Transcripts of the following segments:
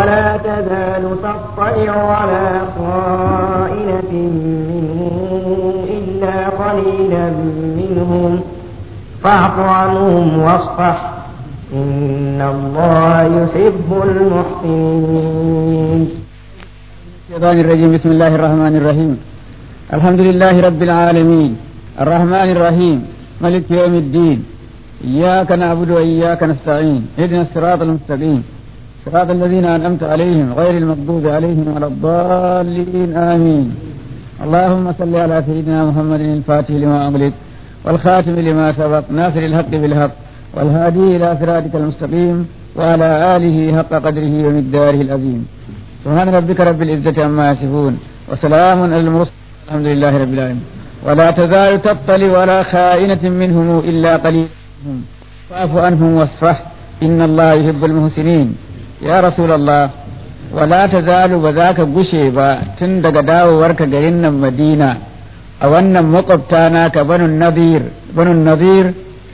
ولا تزال تطلع على خائنة منهم إلا قليلا منهم فاعف عنهم واصفح إن الله يحب المحسنين الشيطان الرجيم بسم الله الرحمن الرحيم الحمد لله رب العالمين الرحمن الرحيم ملك يوم الدين إياك نعبد وإياك نستعين اهدنا الصراط المستقيم صراط الذين أنعمت عليهم غير المغضوب عليهم ولا الضالين آمين اللهم صل على سيدنا محمد الفاتح لما أغلق والخاتم لما سبق ناصر الحق بالحق والهادي إلى صراطك المستقيم وعلى آله حق قدره ومقداره العظيم سبحان ربك رب العزة عما يصفون وسلام على المرسلين الحمد لله رب العالمين ولا تزال تطلع ولا خائنة منهم إلا قليل فاعف عنهم واصفح إن الله يحب المحسنين يا رسول الله ولا تزال بذاك gushe ba tun daga dawowarka garin nan Madina a wannan makwabta naka banu nadir banu nadir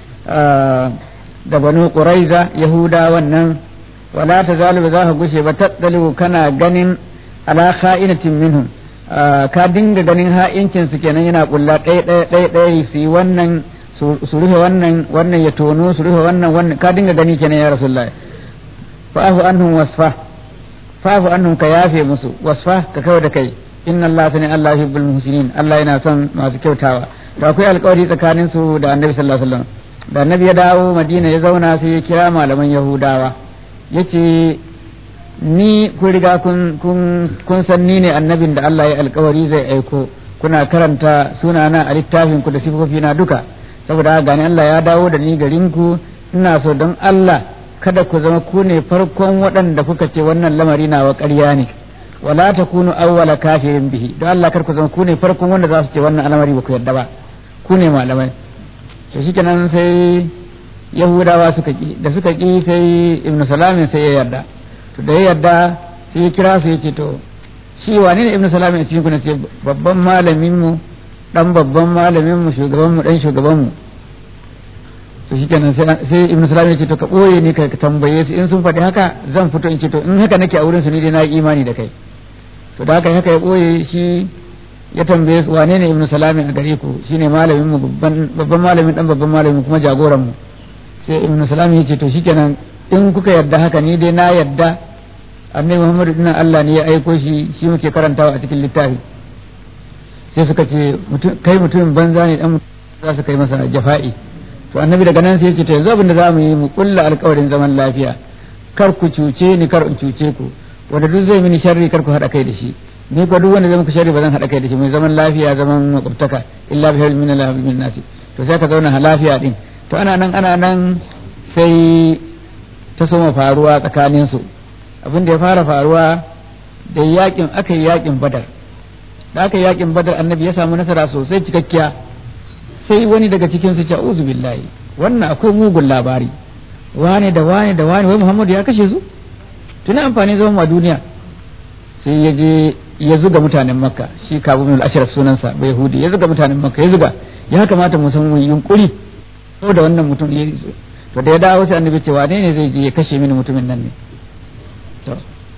da banu quraiza yahuda wannan wala tazalu ba za ka gushe ba tattaliu kana ganin ala kha'inatin minhum ka dinga ganin ha'incin su kenan yana kulla ɗaya ɗaya ɗaya ɗaya su yi wannan su rufe wannan wannan ya tono su rufe wannan wannan ka dinga gani kenan ya rasulullahi fa'afu anhum wasfa fa'afu anhum ka yafe musu wasfa ka kawai da kai inna Allah sani Allah yuhibbul muhsinin Allah yana son masu kyautawa to akwai alƙawari tsakanin su da Annabi sallallahu alaihi wasallam da Annabi ya dawo Madina ya zauna sai ya kira malaman Yahudawa yace ni kun riga kun kun san ni ne annabin da Allah ya alƙawari zai aiko kuna karanta sunana a littafin ku da sifofi na duka saboda gani Allah ya dawo da ni garin ku ina so don Allah kada ku zama ku ne farkon waɗanda kuka ce wannan lamari na wa ƙarya ne wala takunu awwala kafirin bihi don Allah kar ku zama ku ne farkon wanda za su ce wannan al'amari ba ku yarda ba ku ne malamai to shikenan sai yahudawa suka ki da suka ki sai ibnu salamin sai ya yarda to da ya yarda sai ya kira su ya ce to shi wane ne ibnu salamin cikin ku ne ce babban malamin mu dan babban malamin mu shugaban mu dan shugaban mu to shikenan sai ibnu salamin ya ce to ka boye ni ka tambaye su in sun faɗi haka zan fito in ce to in haka nake a wurin su ni dai na yi imani da kai to da haka haka ya boye shi ya tambaye su wane ne ibnu salamin a gare ku shine malamin mu babban malamin dan babban malamin kuma jagoran mu sai ibnu salamin ya ce to shikenan in kuka yarda haka ni dai na yarda annabi muhammadu dinnan Allah ne ya aiko shi shi muke karantawa a cikin littafi sai suka ce kai mutumin banza ne dan za su kai masa jafa'i to annabi daga nan sai ya ce to yanzu abin da za mu yi mu kulla alkawarin zaman lafiya kar ku cuce ni kar in cuce ku wanda duk zai mini sharri kar ku haɗa kai da shi ni ko duk wanda zai muku sharri ba zan haɗa kai da shi mai zaman lafiya zaman makwabtaka illa bi min Allah min nasi to sai ka zauna lafiya din to ana nan ana nan sai ta soma faruwa tsakanin su abin da ya fara faruwa da yakin aka yi yakin badar da aka yi yakin badar annabi ya samu nasara sosai cikakkiya sai wani daga cikin su ce uzu billahi wannan akwai mugun labari wane da wane da wane wai muhammadu ya kashe su tuna amfani zama a duniya sai ya je ya zuga mutanen makka shi kabu min al-ashraf sunansa bai yahudi ya zuga mutanen makka ya zuga ya kamata mu san mu yunkuri ko da wannan mutum ya to da ya dawo sai annabi ce wane ne zai je ya kashe mini mutumin nan ne to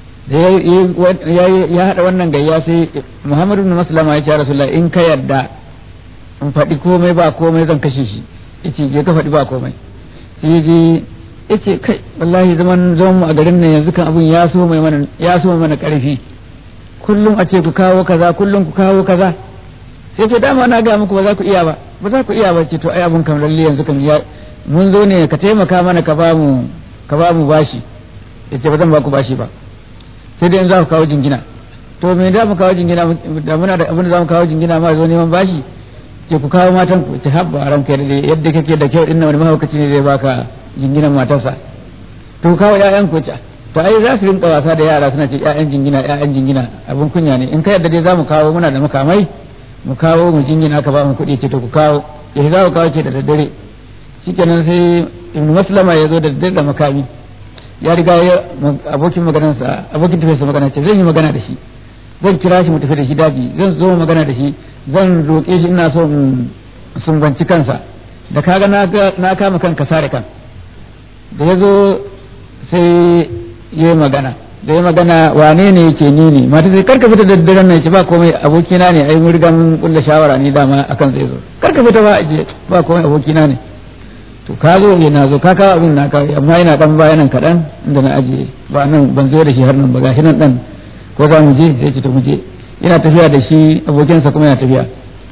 ya hada wannan gayya sai muhammadu bin maslama ya ce rasulullahi in ka yarda in faɗi komai ba komai zan kashe shi yace je ka faɗi ba komai sai je yace kai wallahi zaman zaman mu a garin nan yanzu kan abun ya so mai mana ya so mana karfi kullum a ce ku kawo kaza kullum ku kawo kaza sai ce dama na ga muku ba za ku iya ba ba za ku iya ba ce to ai abun kan lalle yanzu kan ya mun zo ne ka taimaka mana ka ba mu ka ba mu bashi yace ba zan ba ku bashi ba sai dai in za ku kawo jingina to me da mu kawo jingina da muna da abin da za mu kawo jingina ma zo neman bashi ke ku kawo matan ku ce habba ranka da yadda kake da kyau dinnan wani mahaukaci ne zai baka jinginan matarsa to kawo ƴaƴan ku ce to ai za su rinka wasa da yara suna ce ƴaƴan jingina ƴaƴan jingina abin kunya ne in ka yadda dai za mu kawo muna da makamai mu kawo mu jingina ka ba mu kuɗi ce to ku kawo ya za ku kawo ce da daddare shikenan sai ibnu maslama ya zo da daddare da makami ya riga ya abokin maganarsa abokin tafiyarsa magana ce zan yi magana da shi zan kira shi mu tafi da shi daji zan zo magana da shi zan roƙe shi ina so in sumbanci kansa da kaga na kama kan ka sare kan da ya zo sai ya yi magana da ya magana wane ne yake ni ne mata sai karka fita da daddaren nan ce ba komai abokina ne ai mun riga mun kulla shawara ni dama akan zai zo karka fita ba aje ba komai abokina ne to ka zo ya na zo ka kawo abin na kawo amma yana dan baya nan kaɗan inda na ajiye ba nan ban zo da shi har nan ba gashi nan dan ko za mu je sai ce to mu je yana tafiya da shi abokinsa kuma yana tafiya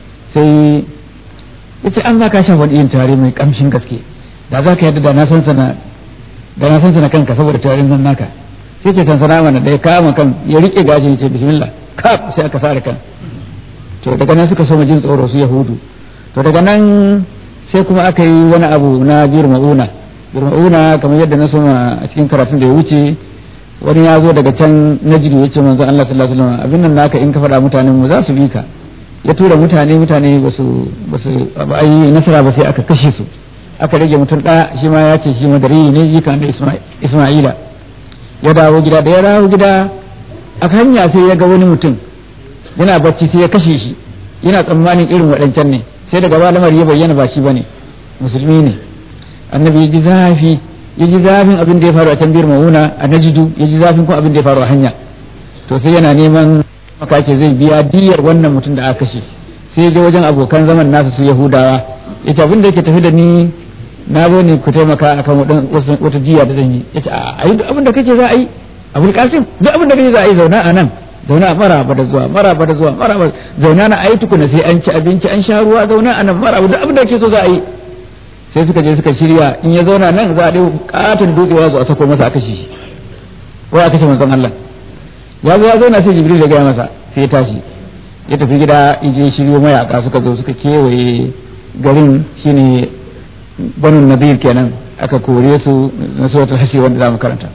sai ya ce an za ka sha wani yin tare mai kamshin gaske da za ka yadda da na san sana da na san sana kanka saboda tarin nan naka sai ce san sana mana da ya kama kan ya rike gashin ya ce bismillah kaf sai aka sare kan to daga nan suka so mu jin tsoro su yahudu to daga nan sai kuma aka yi wani abu na birma'una birma'una kamar yadda na soma a cikin karatun da ya wuce wani ya zo daga can najidu ya ce manzo Allah sallallahu alaihi wasallam abin nan naka in ka faɗa mutanen mu za su bi ka ya tura mutane mutane ba su ba su yi nasara ba sai aka kashe su aka rage mutum ɗaya shi ma ya ce shi madari ne ji kan da Isma'ila ya dawo gida da ya dawo gida a hanya sai ya ga wani mutum yana bacci sai ya kashe shi yana tsammanin irin waɗancan ne sai daga ba lamar ya bayyana ba shi bane musulmi ne annabi ya ji zafi ya ji zafin abin da ya faru a can biyar mauna a najidu ya ji zafin kuma abin da ya faru a hanya to sai yana neman makace zai biya diyar wannan mutum da aka kashe sai ya je wajen abokan zaman nasa su yahudawa ya ce abin da yake tafi da ni na zo ne ku taimaka akan wata diya da zan yi ya ce a yi abin da kake za a yi abul kasim duk abin da kake za a yi zauna a nan zauna mara ba da zuwa mara ba da zuwa mara ba zauna na ayi tukuna sai an ci abinci an sha ruwa zauna a nan mara duk abin da kake so za a yi sai suka je suka shirya in ya zauna nan za a ɗau katon dutsewa zuwa sako masa a kashe shi ko a kashe manzon Allah ya zo ya zauna sai Jibril ya gaya masa sai ya tashi ya tafi gida in je shiryo mayaka suka zo suka kewaye garin shine banu nadir kenan aka kore su na suratul hashi wanda zamu karanta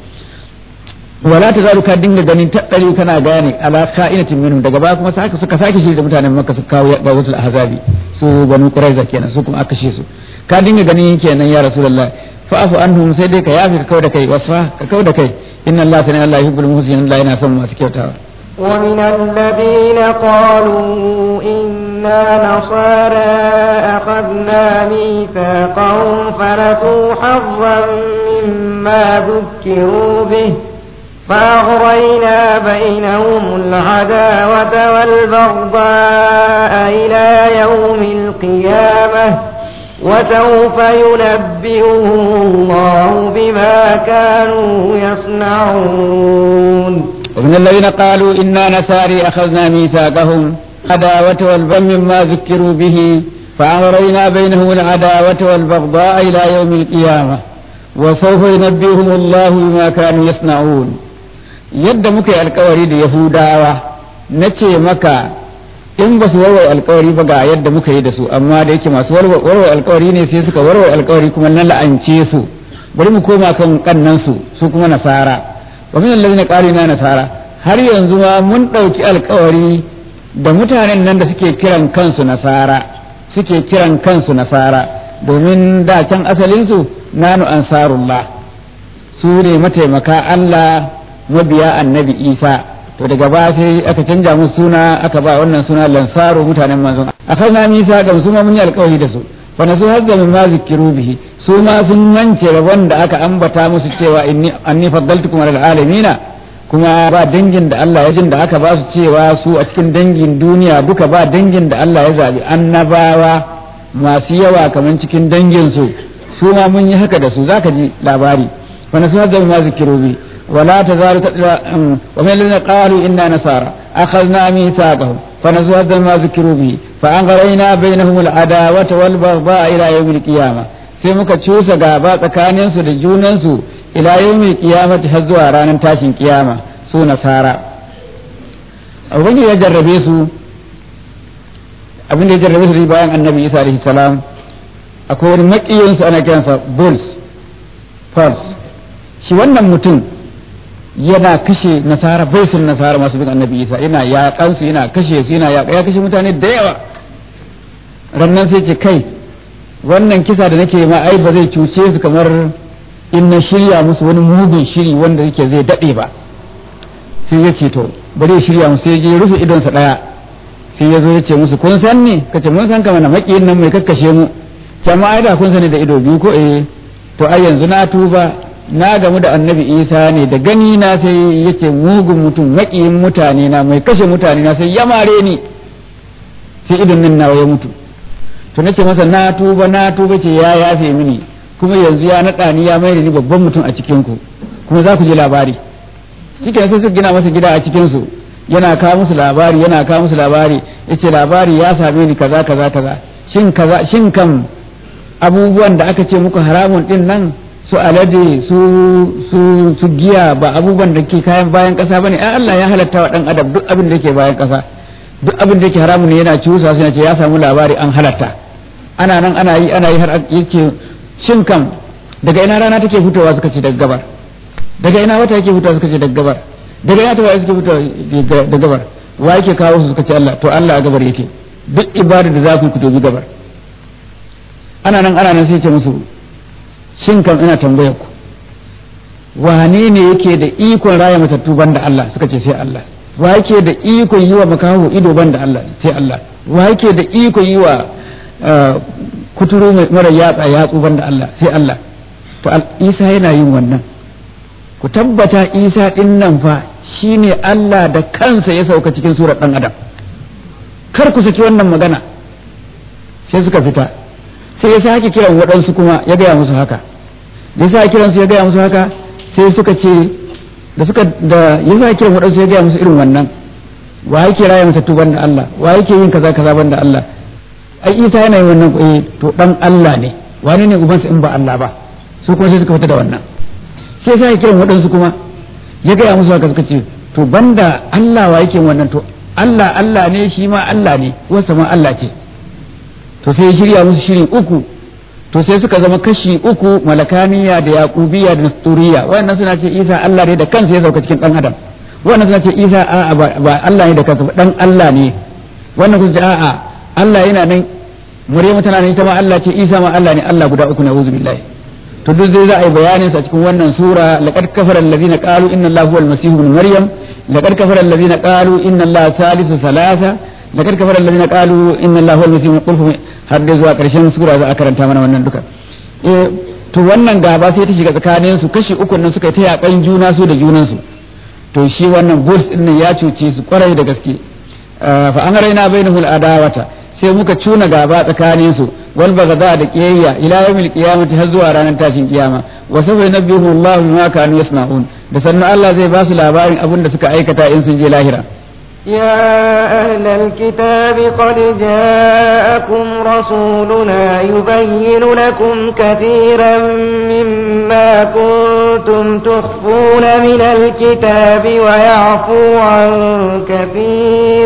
wala ta zaru ka dinga ganin taɗari kana gane ala ka'inatin minhum daga baya kuma saka suka sake shi da mutanen makka suka kawo ba wasu ahzabi su banu quraiza kenan su kuma aka kashe su ka dinga ganin kenan ya rasulullah fa'fu anhum sai dai ka yafi ka kauda kai wasfa ka kauda kai inna allaha ta'ala allah yuhibbul muhsinin allah yana son masu kyautawa ومن الذين قالوا إنا نصارى أخذنا ميثاقهم فنسوا حظا مما ذكروا به فأغرينا بينهم العداوة والبغضاء إلى يوم القيامة وسوف ينبئهم الله بما كانوا يصنعون ومن الذين قالوا إنا نساري أخذنا ميثاقهم عداوة والبغضاء مما ذكروا به فأغرينا بينهم العداوة والبغضاء إلى يوم القيامة وسوف ينبئهم الله بما كانوا يصنعون yadda muka yi alkawari da yahudawa na ce maka in ba su warware alkawari ba ga yadda muka yi da su amma da yake masu warware alkawari ne sai suka warware alkawari kuma na la'ance su bari mu koma kan kannan su su kuma nasara wa min allazina qalu na nasara har yanzu ma mun dauki alkawari da mutanen nan da suke kiran kansu nasara suke kiran kansu nasara domin da can asalin su nanu ansarullah su ne mataimaka Allah mabiya annabi Isa to daga ba sai aka canja musu suna aka ba wannan suna lansaru mutanen manzon akai misa ga su ma mun yi alƙawari da su fa nasu hazza min ma zikiru bihi su ma sun mance rabon da aka ambata musu cewa inni anni faddaltukum alal alamina kuma ba dangin da Allah ya jin da aka ba su cewa su a cikin dangin duniya duka ba dangin da Allah ya zabi annabawa masu yawa kamar cikin dangin su su ma mun yi haka da su zaka ji labari fa nasu hazza min ma zikiru bihi ولا تزال ومن الذين قالوا إنا نصارى أخذنا ميثاقهم فنسوا ما ذكروا به فأنغرينا بينهم العداوة والبغضاء إلى يوم القيامة sai muka cusa gaba tsakaninsu da junansu ila yawmi qiyamati har zuwa ranar tashin kiyama su nasara abin da ya jarrabe su abin da ya jarrabe su bayan annabi isa alaihi salam akwai wani makiyinsu ana kiransa bulls false shi wannan mutum yana kashe nasara bai sun nasara masu bin annabi isa yana yaƙan su yana kashe su yana yaƙa ya kashe mutane da yawa rannan sai ce kai wannan kisa da nake ma ai ba zai cuce su kamar in na shirya musu wani mugun shiri wanda yake zai daɗe ba sai ya ce to bari ya shirya musu sai ya rufe idonsa ɗaya sai ya zo ya ce musu kun san ne kace mun san kamar na makiyin nan mai kakkashe mu jama'a da kun sani da ido biyu ko eh to ai yanzu na tuba na gamu da annabi isa ne da gani na sai yace mugun mutum maƙiyin mutane na mai kashe mutane na sai ya mare ni sai idon nan nawa ya mutu to nace masa na tuba na tuba ce ya yafe mini kuma yanzu ya naɗa ni ya mai ni babban mutum a cikin ku kuma za ku ji labari cikin sai suka gina masa gida a cikin su yana kawo musu labari yana kawo musu labari yace labari ya same ni kaza kaza kaza shin kaza shin kam abubuwan da aka ce muku haramun din nan su alade su su su giya ba abubuwan da ke kayan bayan kasa bane ai Allah ya halatta wa dan adam duk abin da yake bayan kasa duk abin da yake haramun ne yana ciwusa sai ce ya samu labari an halatta ana nan ana yi ana yi har yake shin kam daga ina rana take fitowa suka ce daga gabar daga ina wata yake fitowa suka ce daga gabar daga ina tawaye suke fitowa daga gabar wa yake kawo su suka ce Allah to Allah a gabar yake duk ibada da za ku ku tobi gabar ana nan ana nan sai ce musu shin kam ina tambayar ku wane ne yake da ikon raya matattu banda Allah suka ce sai Allah wa yake da ikon yi wa makaho ido banda Allah sai Allah wa yake da ikon yi wa kuturu mara yatsa yatsu banda Allah sai Allah to Isa yana yin wannan ku tabbata Isa din nan fa shine Allah da kansa ya sauka cikin surar dan adam kar ku saki wannan magana sai suka fita sai ya sake kiran waɗansu kuma ya gaya musu haka da ya sake kiran su ya gaya musu haka sai suka ce da suka da ya sake kiran waɗansu ya gaya musu irin wannan wa yake raya matattu banda Allah wa yake yin kaza kaza banda Allah ai Isa yana yin wannan eh to dan Allah ne wani ne ubansa in ba Allah ba su kuma sai suka fita da wannan sai sake kiran waɗansu kuma ya gaya musu haka suka ce to banda Allah wa yake wannan to Allah Allah ne shi ma Allah ne wasa ma Allah ce to sai ya shirya musu shiri uku to sai suka zama kashi uku malakaniya da yaqubiya da nasturiya wannan suna ce Isa Allah ne da kansa ya sauka cikin dan adam wannan suna ce Isa a'a ba Allah ne da kansa dan Allah ne wannan kuma ce a'a Allah yana nan Maryamu tana nan ita ma Allah ce Isa ma Allah ne Allah guda uku na uzu billahi to duk zai za a yi bayanin sa cikin wannan sura laqad kafara allazina qalu inna allaha huwal masih ibn maryam laqad kafara allazina qalu inna allaha salisu salasa laqad kafara allazina qalu inna allaha huwal masih qul har da zuwa karshen sura za a karanta mana wannan duka eh to wannan gaba sai ta shiga tsakanin su kashi uku nan suka ta yakan juna su da junan su to shi wannan bulls din nan ya cuce su kwarai da gaske fa an raina bainahul adawata sai muka cuna gaba tsakanin su wal bagada da kiyayya ila yawmil qiyamati har zuwa ranar tashin kiyama wa sawfa nabbihu Allah bima kanu yasna'un da sannan Allah zai ba su labarin abin da suka aikata in sun je lahira يا أهل الكتاب قد جاءكم رسولنا يبين لكم كثيرا مما كنتم تخفون من الكتاب ويعفو عن كثير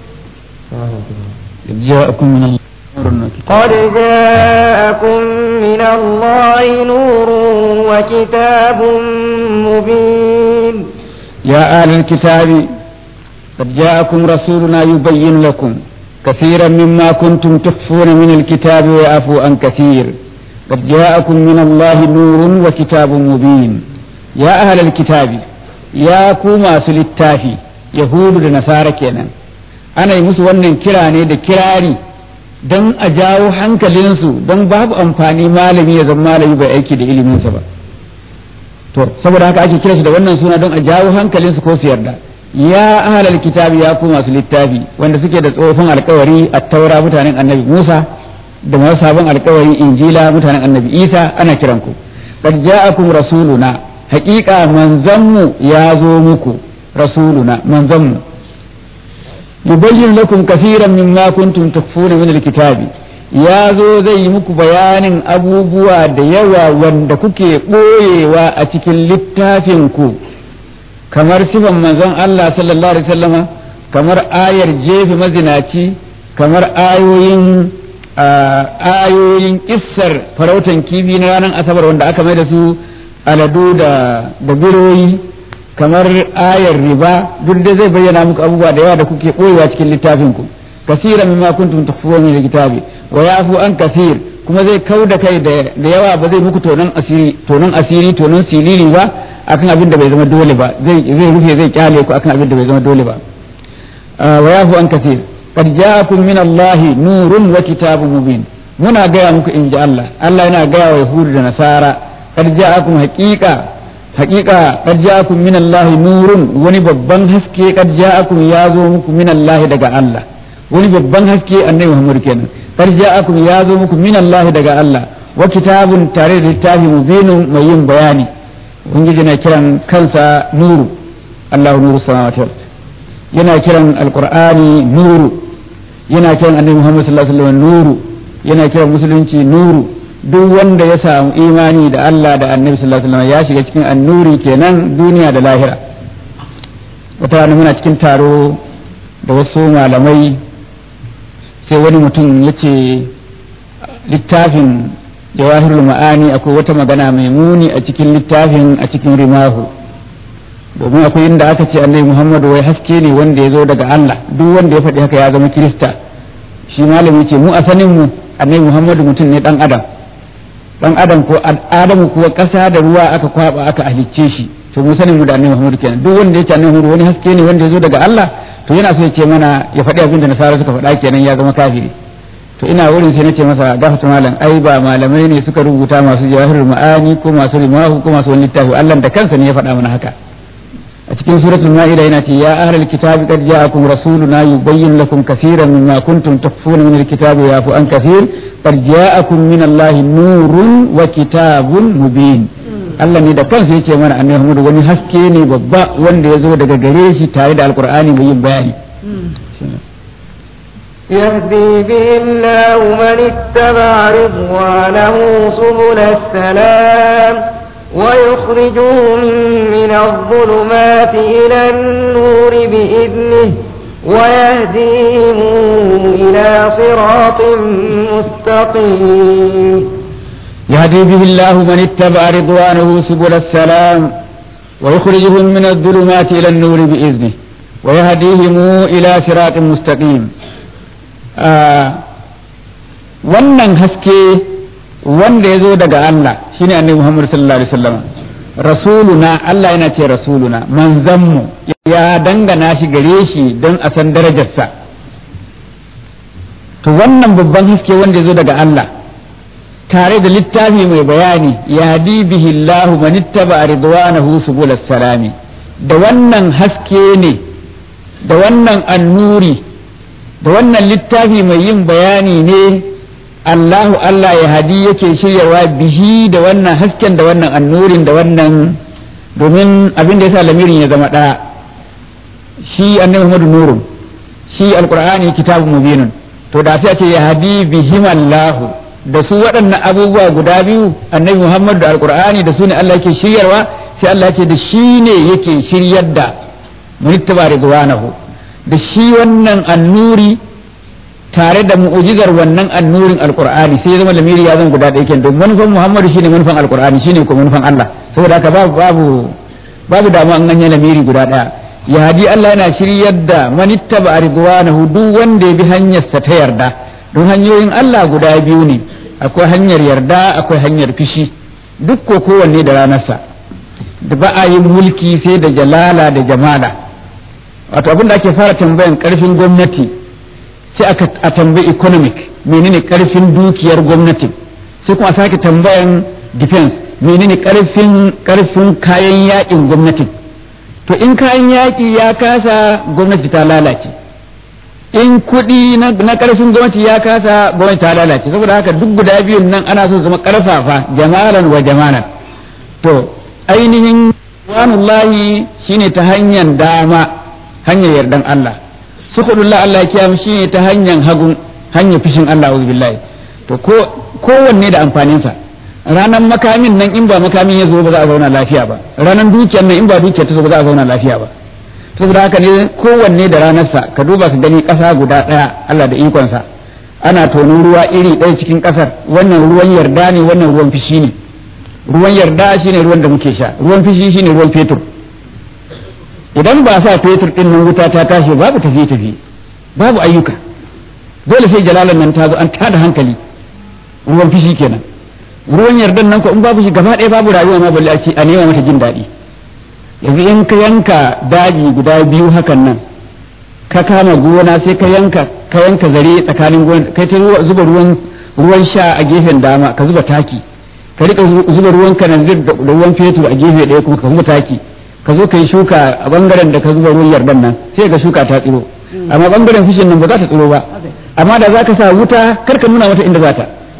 جاءكم من الله قد جاءكم من الله نور وكتاب مبين يا أهل الكتاب قد جاءكم رسولنا يبين لكم كثيرا مما كنتم تخفون من الكتاب ويعفو عن كثير قد جاءكم من الله نور وكتاب مبين يا أهل الكتاب يا كوما سلتافي يهود ونصارى كينا أنا يمس ونن كراني دا كراري don a jawo hankalinsu don babu amfani malami ya zama malami bai aiki da iliminsa ba to saboda haka ake kira shi da wannan suna don a jawo hankalinsu ko su yarda ya ahlal kitabi ya ku masu littafi wanda suke da tsofin alkawari a taura mutanen annabi Musa da masu sabon alkawari injila mutanen annabi Isa ana kiran ku qad ja'akum rasuluna haqiqa manzanmu ya zo muku rasuluna manzanmu yubayyin lakum kaseeran mimma kuntum tukfuna min alkitabi ya zo zai yi muku bayanin abubuwa da yawa wanda kuke ɓoyewa a cikin littafin ku kamar sifan manzon Allah sallallahu alaihi wasallama kamar ayar jefe mazinaci kamar ayoyin ayoyin kissar farautan kifi na ranar asabar wanda aka mai da su aladu da da biroyi kamar ayar riba duk da zai bayyana muku abubuwa da yawa da kuke koyewa cikin littafin ku kasira mimma kuntum tukhfuna min alkitabi wa yafu an kasir kuma zai kau da kai da yawa ba zai muku tonon asiri tonon asiri tonon silili ba akan abin da bai zama dole ba zai zai rufe zai kyale ku akan abin da bai zama dole ba wa yafu an kasir qad ja'akum min Allah nurun wa kitabun mubin muna gaya muku in ji Allah Allah yana gaya wa yahudu da nasara qad ja'akum haqiqa haƙiƙa qad ja'akum min Allah nurun wani babban haske qad ja'akum ya zo muku min Allah daga Allah wani babban haske annabi Muhammad kenan qad ja'akum ya zo muku min Allah daga Allah wa kitabun tare da littafi mubinun mai yin bayani ubangiji na kiran kansa nuru Allahu nuru samawati wal yana kiran alqur'ani nuru yana kiran annabi Muhammad sallallahu alaihi wasallam nuru yana kiran musulunci nuru duk wanda ya samu imani da Allah da annabi sallallahu alaihi wasallam ya shiga cikin annuri kenan duniya da lahira wata rana muna cikin taro da wasu malamai sai wani mutum ya ce littafin jawahirul ma'ani akwai wata magana mai muni a cikin littafin a cikin rimahu domin akwai inda aka ce annabi muhammadu wai haske ne wanda ya zo daga Allah duk wanda ya faɗi haka ya zama kirista shi malami ce mu a sanin mu annabi muhammadu mutum ne dan adam dan adam ko adamu kuwa ƙasa da ruwa aka kwaba aka halicce shi to mu sanin mu da annabi muhammadu kenan duk wanda ya ce annabi muhammadu wani haske ne wanda ya zo daga Allah to yana so ya ce mana ya faɗi abin da nasara suka faɗa kenan ya zama kafiri to ina wurin sai nace masa gafata malam ai ba malamai ne suka rubuta masu jawahirul ma'ani ko masu rimahu ko masu wani littafi Allah da kansa ne ya faɗa mana haka a cikin suratul ma'ida yana ce ya ahlal kitabi qad ja'akum rasuluna yubayyin lakum kaseeran mimma kuntum takfuruna min alkitabi wa yafu an kaseer qad ja'akum min allahi nurun wa kitabun mubin Allah ne da kansa yake mana annabi Muhammad wani haske ne babba wanda ya zo daga gare shi tare da alqur'ani mai yin bayani يهدي به الله من اتبع رضوانه سبل السلام ويخرجهم من الظلمات إلى النور بإذنه ويهديهم إلى صراط مستقيم يهدي به الله من اتبع رضوانه سبل السلام ويخرجهم من الظلمات إلى النور بإذنه ويهديهم إلى صراط مستقيم wannan haske wanda ya zo daga Allah shine annabi Muhammad sallallahu alaihi wasallam rasuluna Allah yana ce rasuluna manzanmu ya dangana shi gare shi don a san darajarsa to wannan babban haske wanda ya zo daga Allah tare da littafi mai bayani ya bihi Allah man ittaba ridwanahu subul salami da wannan haske ne da wannan annuri da wannan littafi mai yin bayani ne Allahu Allah ya hadi yake shiryawa bihi da wannan hasken da wannan annurin da wannan domin abin da ya sa lamirin ya zama ɗaya shi annabi Muhammadu nurun shi alqur'ani kitabun mubinun to da sai a ce ya hadi bihim Allahu da su waɗannan abubuwa guda biyu annabi Muhammadu da alqur'ani da su ne Allah yake shiryarwa sai Allah ce da shi ne yake shiryar da munittaba ridwanahu da shi wannan annuri tare da mu'ujizar wannan annurin alqur'ani sai ya zama lamiri ya zama guda ɗaya kenan don manufan muhammadu shine manufan alqur'ani shine ko manufan Allah saboda haka babu babu babu damu an ganye lamiri guda ɗaya ya hadi Allah yana shiryar da manittaba ridwanahu duk wanda ya bi hanyarsa ta yarda don hanyoyin Allah guda biyu ne akwai hanyar yarda akwai hanyar fishi duk ko kowanne da ranarsa da ba a yin mulki sai da jalala da jamala wato abin da ake fara tambayan karfin gwamnati sai aka a tambayi economic menene karfin dukiyar gwamnati sai kuma a sake tambayan defense menene karfin karfin kayan yakin gwamnati to in kayan yaki ya kasa gwamnati ta lalace in kuɗi na karfin gwamnati ya kasa gwamnati ta lalace saboda haka duk guda biyun nan ana so zama karfafa jamalan wa jamalan to ainihin wanullahi shine ta hanyar dama hanyar yardan Allah sukudullah Allah ya kiyam shine ta hanyar hagun hanyar fishin Allah auzu billahi to ko kowanne da amfaninsa ranan makamin nan in ba makamin ya zo ba za a zauna lafiya ba ranan dukiyar nan in ba dukiyar ta zo ba za a zauna lafiya ba saboda haka ne kowanne da ranarsa ka duba ka gani ƙasa guda ɗaya Allah da ikonsa ana tono ruwa iri ɗaya cikin ƙasar wannan ruwan yarda ne wannan ruwan fishi ne ruwan yarda shine ruwan da muke sha ruwan fishi shine ruwan fetur idan ba sa fetur din nan wuta ta tashi babu tafiye tafiye babu ayyuka dole sai jalalan nan ta zo an tada hankali ruwan fishi kenan ruwan yardan nan ko in babu shi gaba ɗaya babu rayuwa ma balle a ce a nema mata jin daɗi yanzu in ka yanka daji guda biyu hakan nan ka kama gona sai ka yanka ka yanka zare tsakanin gona kai ta zuba ruwan ruwan sha a gefen dama ka zuba taki ka rika zuba ruwan kananzir da ruwan fetur a gefe ɗaya kuma ka kuma taki ka zo ka yi shuka a bangaren da ka zuba ruwan yardan nan sai ka shuka ta tsiro amma bangaren fushin nan ba za ta tsiro ba amma da za ka sa wuta kar ka nuna mata inda za ta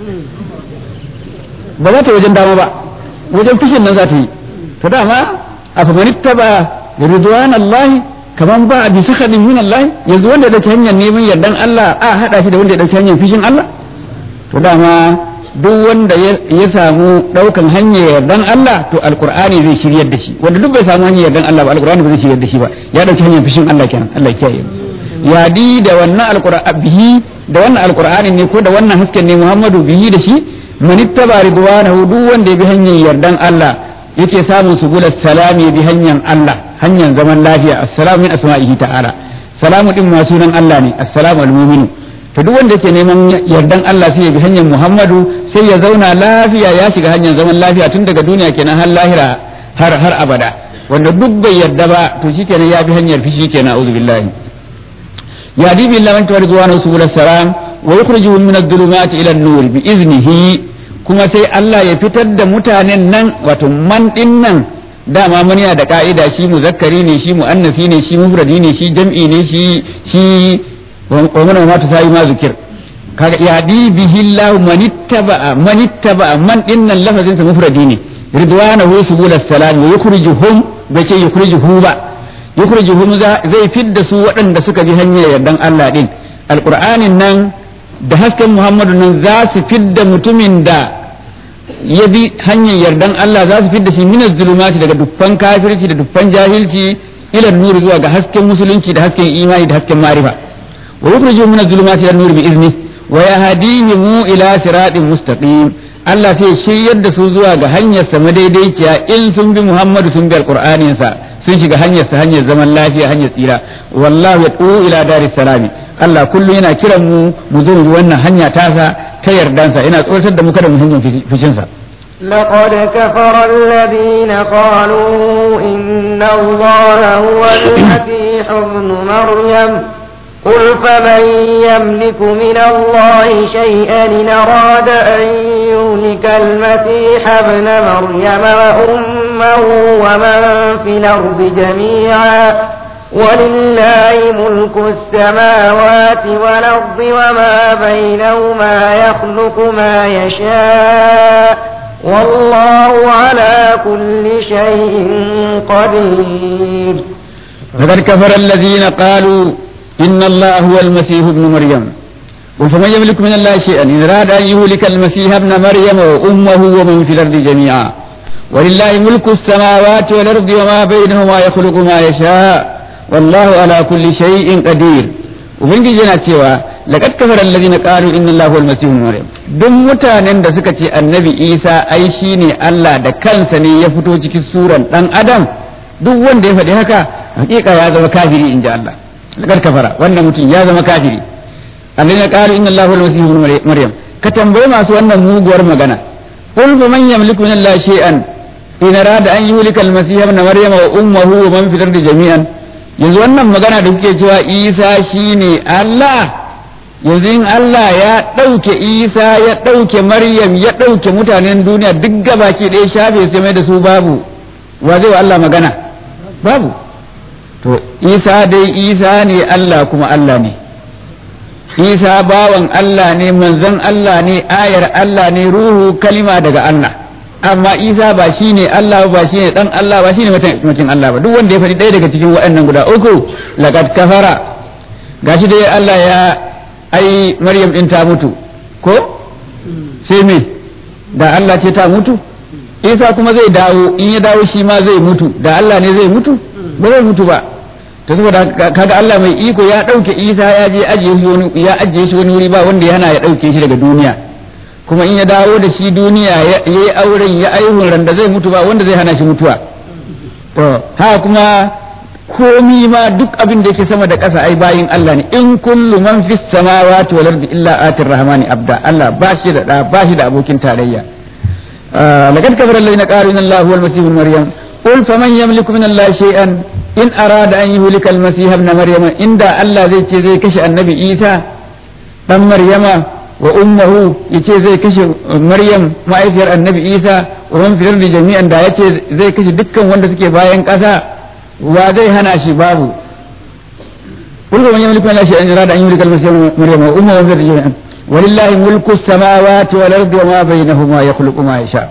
ba za ta wajen dama ba wajen fushin nan za ta yi to dama a famanitta ba ridwan Allah kaman ba a bisa kadin min Allah yanzu wanda ya dauki hanyar neman yardan Allah a hada shi da wanda ya dauki hanyar fushin Allah to dama duk wanda ya samu daukan hanyar yardan Allah to alqur'ani zai shiryar da shi wanda duk bai samu hanyar yardan Allah ba alqur'ani ba zai shiryar da shi ba ya dauki hanyar fushin Allah kenan Allah ya kiyaye ya di da wannan alqur'ani bihi da wannan alqur'ani ne ko da wannan hasken ne Muhammadu bihi da shi man ittaba ridwanahu duk wanda ya bi hanyar yardan Allah yake samun subul salami bi hanyar Allah hanyar zaman lafiya assalamu min asma'ihi ta'ala salamu din ma sunan Allah ne assalamu al-mu'minu to duk wanda yake neman yardan Allah sai ya bi hanyar Muhammadu sai ya zauna lafiya ya shiga hanyar zaman lafiya tun daga duniya kenan har lahira har har abada wanda duk bai yarda ba to shikenan ya bi hanyar fishi kenan a'udhu billahi ya di billahi man tawarzuwa subul salam wa yukhrijuhum min adh-dhulumati ila an-nur bi iznihi kuma sai Allah ya fitar da mutanen nan wato man din nan dama mun yana da ka'ida shi muzakkari ne shi muannasi ne shi mufradi ne shi jam'i ne shi shi wa mana ma ta sai ma zikir kaga ya di bihi Allah manittaba manittaba man din nan lafazin sa mufradi ne ridwanahu subul salam wa yukhrijuhum bace yukhrijuhu ba yukhrijuhum zai fidda su waɗanda suka bi hanyar yardan Allah din alqur'anin nan da hasken Muhammadu nan za su fidda mutumin da ya bi hanyar yardan Allah za su fidda shi minas zulumati daga dukkan kafirci da dukkan jahilci ila nuri zuwa ga hasken musulunci da hasken imani da hasken marifa wa yukhriju minas zulumati ila nuri bi izni wa yahdihim ila siratin mustaqim Allah sai shiryar da su zuwa ga hanyar sa madaidaiciya in sun bi Muhammadu sun bi alqur'anin sa sun shiga hanyar sa hanyar zaman lafiya hanyar tsira wallahu yad'u ila daris salami Allah kullum yana kiran mu mu zo mu wannan hanya tasa ta yardansa yana tsoratar da mu kada mu hanyar fishinsa لقد كفر الذين قالوا إن الله هو المسيح ابن مريم قل فمن يملك من الله شيئا إن أراد أن يهلك المسيح ابن مريم وأمه ومن في الأرض جميعا ولله ملك السماوات والأرض وما بينهما يخلق ما يشاء والله على كل شيء قدير فقد كفر الذين قالوا إن الله هو المسيح ابن مريم وفمن يملك من الله شيئا إن أراد أن يهلك المسيح ابن مريم وأمه ومن في الأرض جميعا ولله ملك السماوات والأرض وما بينهما يخلق ما يشاء والله على كل شيء قدير ubangiji yana cewa laqad kafara alladhina qalu inna allaha huwal masih ibn maryam duk mutanen da suka ce annabi isa ai shine Allah da kansa ne ya fito cikin suran dan adam duk wanda ya faɗi haka hakika ya zama kafiri inji Allah laqad kafara wannan mutum ya zama kafiri alladhina qalu inna allaha huwal masih ibn maryam ka tambaye masu wannan muguwar magana qul man yamliku min allahi shay'an in arada an yuhlika al-masih ibn maryam wa ummuhu wa man fil ardi jami'an yanzu wannan magana da kuke cewa isa shine Allah yanzu in Allah ya ɗauke isa ya ɗauke maryam ya ɗauke mutanen duniya duk gabaki ɗaya shafe sai mai da su babu wa zai wa Allah magana babu to isa dai isa ne Allah kuma Allah ne isa bawan Allah ne manzon Allah ne ayar Allah ne ruhu kalima daga Allah amma isa ba shi ne Allah ba shi ne dan Allah ba shi ne mutum Allah ba duk wanda ya faɗi ɗaya daga cikin waɗannan guda uku laqad kafara gashi dai Allah ya ai Maryam din ta mutu ko sai me da Allah ce ta mutu Isa kuma zai dawo in ya dawo shi ma zai mutu da Allah ne zai mutu ba zai mutu ba ta saboda kaga Allah mai iko ya ɗauke Isa ya je ajiye shi wani ya ajiye shi wani wuri ba wanda yana ya ɗauke shi daga duniya kuma in ya dawo da shi duniya ya yi auren ya aihun randa zai mutu ba wanda zai hana shi mutuwa to haka kuma komi ma duk abin da yake sama da ƙasa ai bayin Allah ne in kullu man fis samawati wal ardi illa atir rahmani abda Allah ba shi da da ba shi da abokin tarayya laqad kafara alladhina qalu inna allaha huwal masih ibn maryam qul faman yamliku min allahi shay'an in arada an yuhlika al masih ibn maryam inda Allah zai ce zai kashe annabi Isa dan Maryama wa ummuhu yace zai kashe maryam ma'aifiyar annabi isa wa man fil ardi jami'an da yace zai kashe dukkan wanda suke bayan ƙasa wa zai hana shi babu قل من يملك من الاشياء ان اراد ان يملك المسيح مريم وامه وذريته جميعا ولله ملك السماوات والارض وما بينهما يخلق ما يشاء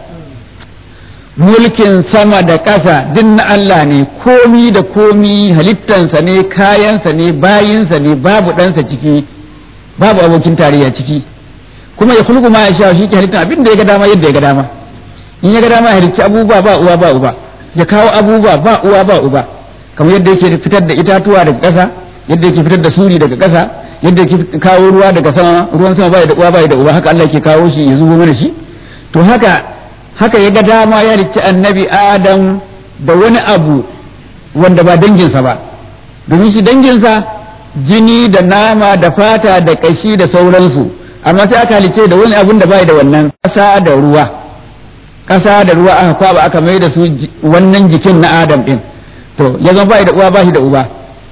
mulkin sama da ƙasa duk na Allah ne komi da komi halittansa ne kayansa ne bayinsa ne babu ɗansa ciki babu abokin tarayya ciki kuma ya kulku ma ya sha shi ke halittan abin da ya ga dama yadda ya ga dama in ya ga dama ya halicci abubuwa ba uwa ba uba ya kawo abubuwa ba uwa ba uba kamar yadda yake fitar da itatuwa daga ƙasa yadda yake fitar da suri daga ƙasa yadda yake kawo ruwa daga sama ruwan sama bai da uwa bai da uba haka Allah yake kawo shi ya zubo mana shi to haka haka ya ga dama ya rikki annabi adam da wani abu wanda ba danginsa ba domin shi danginsa jini da nama da fata da kashi da sauransu amma sai aka halice da wani abun da bai da wannan ƙasa da ruwa ƙasa da ruwa aka kwaba aka mai da su wannan jikin na adam din to ya zama bai da uwa ba shi da uba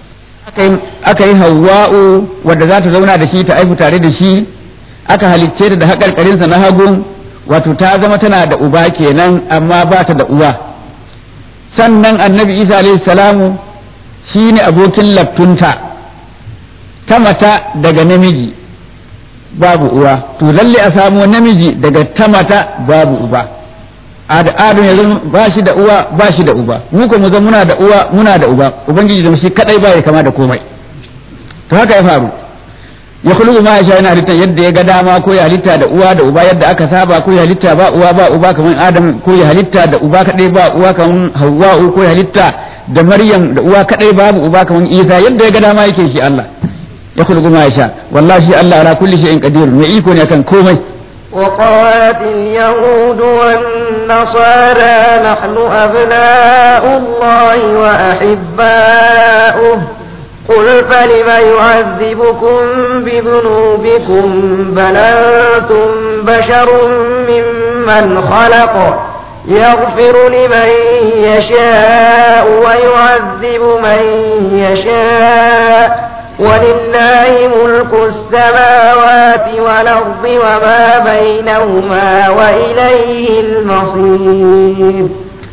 aka yi hawa'u wadda za ta zauna da shi ta aihu tare da shi aka halicce ta da haƙarƙarinsa na hagun wato ta zama tana da uba kenan amma ba ta da uwa sannan annabi isa alaihi salamu shi ne abokin laftunta ta mata daga namiji babu uwa to lalle a samu namiji daga ta mata babu uba adam yanzu ba shi da uwa ba shi da uba mu ko mu zama muna da uwa muna da uba ubangiji da shi kadai ba ya kama da komai to haka ya faru ya kulu ma ya sha yana halitta yadda ya ga dama ko ya halitta da uwa da uba yadda aka saba ko ya halitta ba uwa ba uba kamar adam ko ya halitta da uba kadai ba uwa kamar hawwa ko ya halitta da maryam da uwa kadai babu uba kamar isa yadda ya ga dama yake shi Allah ya kulu ma ya sha wallahi shi Allah ala kulli shay'in qadir mai iko ne kan komai وقالت اليهود والنصارى نحن أبناء الله وأحباؤه قل فلم يعذبكم بذنوبكم بل أنتم بشر ممن خلق يغفر لمن يشاء ويعذب من يشاء ولله ملك السماوات والأرض وما بينهما وإليه المصير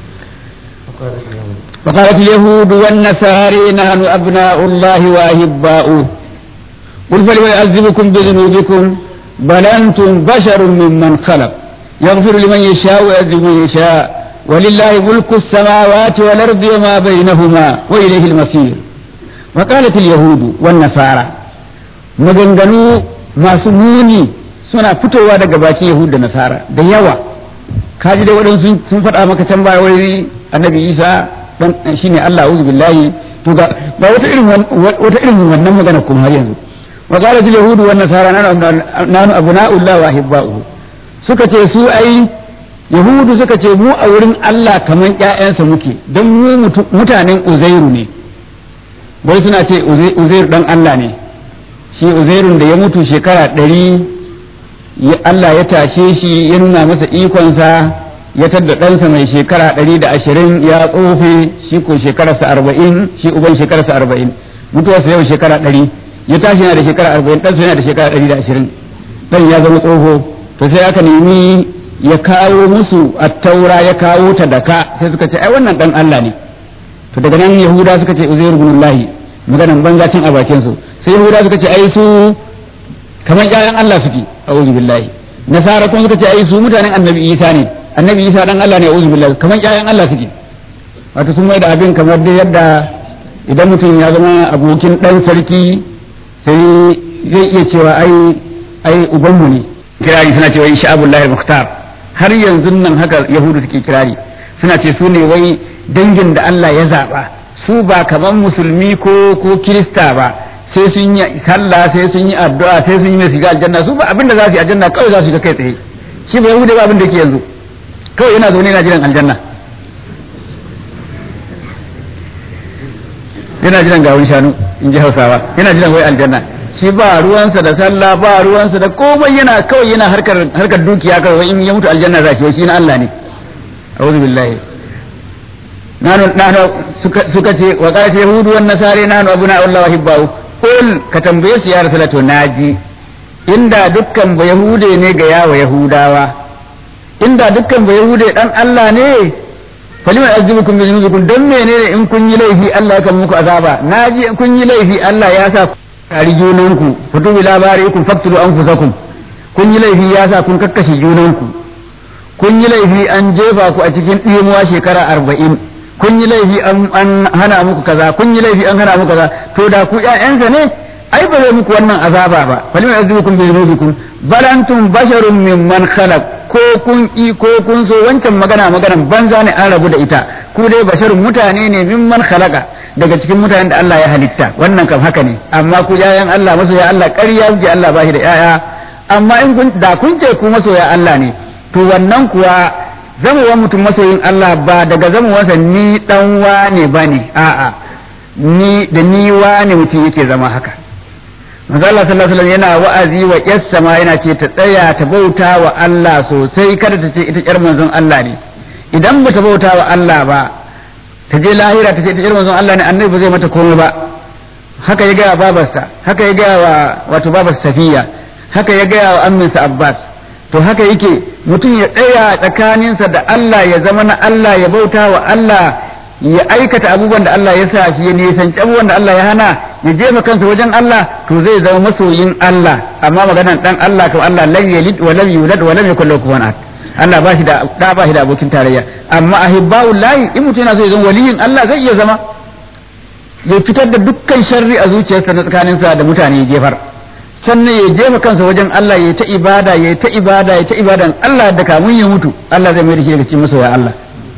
وقالت اليهود والنصارى نحن أبناء الله وأحباؤه قل فلم يعذبكم بذنوبكم بل أنتم بشر ممن خلق يغفر لمن يشاء ويعذب من يشاء ولله ملك السماوات والأرض وما بينهما وإليه المصير وقالت اليهود والنصارى maganganu masu muni suna fitowa daga bakin yahudu da nasara da yawa kaji da waɗansu sun faɗa maka can baya wai annabi isa dan shine Allah auzu billahi to ga ba wata irin wata irin wannan magana kuma har yanzu wa qalat al yahudu wan nasara nanu abna'ullah wa ahibba'uhu suka ce su ai yahudu suka ce mu a wurin Allah kaman ƴaƴansa muke don mu mutanen uzairu ne wai suna ce uzairu dan Allah ne shi uzairun da ya mutu shekara ɗari Allah ya tashe shi ya nuna masa ikonsa ya tadda ɗansa mai shekara ɗari da ashirin ya tsofe shi ko shekararsa arba'in shi uban shekararsa arba'in mutuwarsa yau shekara ɗari ya tashi yana da shekara arba'in ɗansa yana da shekara ɗari da ashirin ɗan ya zama tsoho to sai aka nemi ya kawo musu attaura ya kawo ta da ka sai suka ce ai wannan ɗan Allah ne to daga nan yahuda suka ce uzairu ibnullahi maganan banzacin a bakin su sai yahuda suka ce ai su kamar ƴaƴan Allah suke a'udhu billahi nasara kuma suka ce ai su mutanen annabi isa ne annabi isa dan Allah ne a'udhu billahi kamar ƴaƴan Allah suke wato sun mai da abin kamar dai yadda idan mutum ya zama abokin dan sarki sai zai iya cewa ai ai ubanmu ne kirari suna cewa insha Abdullahi Mukhtar har yanzu nan haka yahudu suke kirari suna ce su ne wai dangin da Allah ya zaba su ba kaman musulmi ko ko kirista ba sai sun yi sallah sai sun yi addu'a sai sun yi mai shiga aljanna su ba abin da za su yi aljanna kawai za su ga kai tsaye shi ba yahudu ba abin da yake yanzu kawai yana zaune yana jiran aljanna yana jiran gawun shanu in ji hausawa yana jiran wai aljanna shi ba ruwansa da sallah ba ruwansa da komai yana kawai yana harkar harkar dukiya kawai in ya mutu aljanna za shi shi na Allah ne a'udhu billahi nanu nanu suka suka ce wa qalat yahudu wan nasara nanu abuna Allah wa hibbahu qul ka tambaye su ya rasulatu naji inda dukkan ba yahude ne ga yawa yahudawa inda dukkan ba yahude dan Allah ne falima azibukum bi dhunubikum dan menene in kun yi laifi Allah ya kan muku azaba naji in kun yi laifi Allah ya sa ku tari junanku futu bi labarikum faktulu anfusakum kun yi laifi ya sa kun kakkashe junanku kun yi laifi an jefa ku a cikin ɗimuwa shekara arba'in kun yi laifi an hana muku kaza kun yi laifi an hana muku kaza to da ku ƴaƴansa ne ai ba zai muku wannan azaba ba falima yazukum bi dhunubikum bal antum basharun mimman khalaq ko kun ki ko kun so wancan magana maganan banza ne an rabu da ita ku dai basharun mutane ne mimman khalaqa daga cikin mutanen da Allah ya halitta wannan kam haka ne amma ku ƴaƴan Allah masoya Allah ƙarya kuke Allah ba shi da ƴaƴa amma in kun da kun ce ku masoya Allah ne to wannan kuwa zamowa mutum masoyin Allah ba daga zamowarsa ni dan wane bane a'a ni da ni wane mutum yake zama haka manzo Allah sallallahu alaihi wasallam yana wa'azi wa yassa ma yana ce ta tsaya ta bauta wa Allah sosai kada ta ce ita yar manzon Allah ne idan ba ta bauta wa Allah ba ta je lahira ta ce ita yar manzon Allah ne annabi ba zai mata komai ba haka ya gaya babarsa haka ya gaya wa wato babar Safiya haka ya gaya wa amminsa Abbas to haka yake mutum ya tsaya tsakaninsa da Allah ya zama na Allah ya bauta wa Allah ya aikata abubuwan da Allah ya sa shi ya nisanci abubuwan da Allah ya hana ya jefa kansa wajen Allah to zai zama masoyin Allah amma maganan dan Allah to Allah lam yalid wa lam yulad wa lam yakul lahu kufuwan ahad Allah ba shi da da ba shi da abokin tarayya amma ahibba'ul lahi in mutum yana so ya zama waliyin Allah zai iya zama ya fitar da dukkan sharri a zuciyarsa na tsakaninsa da mutane ya jefar sannan ya jefa kansa wajen Allah ya ta ibada ya ta ibada ya ta ibada Allah da kamun ya mutu Allah zai mai da shi daga cikin masoya Allah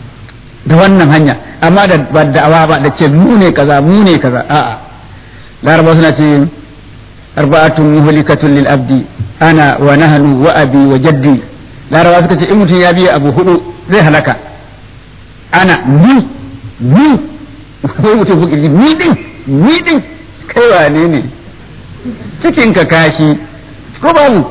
da wannan hanya amma da ba da'awa ba da ce mu ne kaza mu ne kaza a'a laraba suna ce arba'atun muhlikatun lil abdi ana wa nahnu wa abi wa jaddi laraba suka ce in mutum ya biya abu hudu zai halaka ana ni ni sai mutum fuki ni din ni din kai wane ne cikin ka kashi ko babu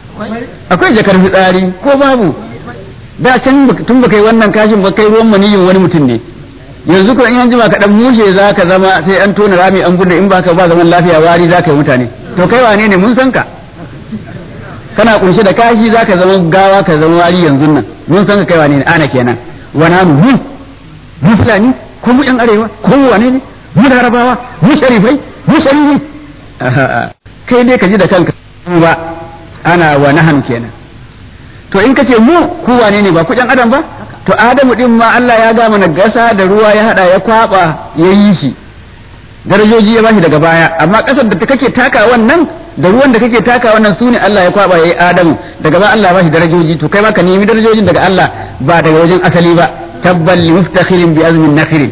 akwai jakar fitsari ko babu da can tun baka yi wannan kashin ba kai ruwan maniyin wani mutum ne yanzu ko in an jima ka dan mushe za ka zama sai an tona rami an bude in baka ba zaman lafiya wari za ka yi mutane to kai wane ne mun san ka kana kunshe da kashi za ka zama gawa ka zama wari yanzu nan mun san ka kai wane ne ana kenan wana mu mu mu fulani ko mu yan arewa ko mu wane ne mu larabawa mu sharifai mu sharifi kai dai ka ji da kanka ba ana wa nahan kenan to in kace mu ku wane ne ba ku yan adam ba to adamu din ma Allah ya ga mana gasa da ruwa ya hada ya kwaba ya yi shi darajoji ya bashi daga baya amma kasar da kake taka wannan da ruwan da kake taka wannan sune Allah ya kwaba yayi adamu daga baya Allah ya bashi darajoji to kai ma ka nemi darajojin daga Allah ba daga wajen asali ba tabbal li muftakhirin bi azmin nakhirin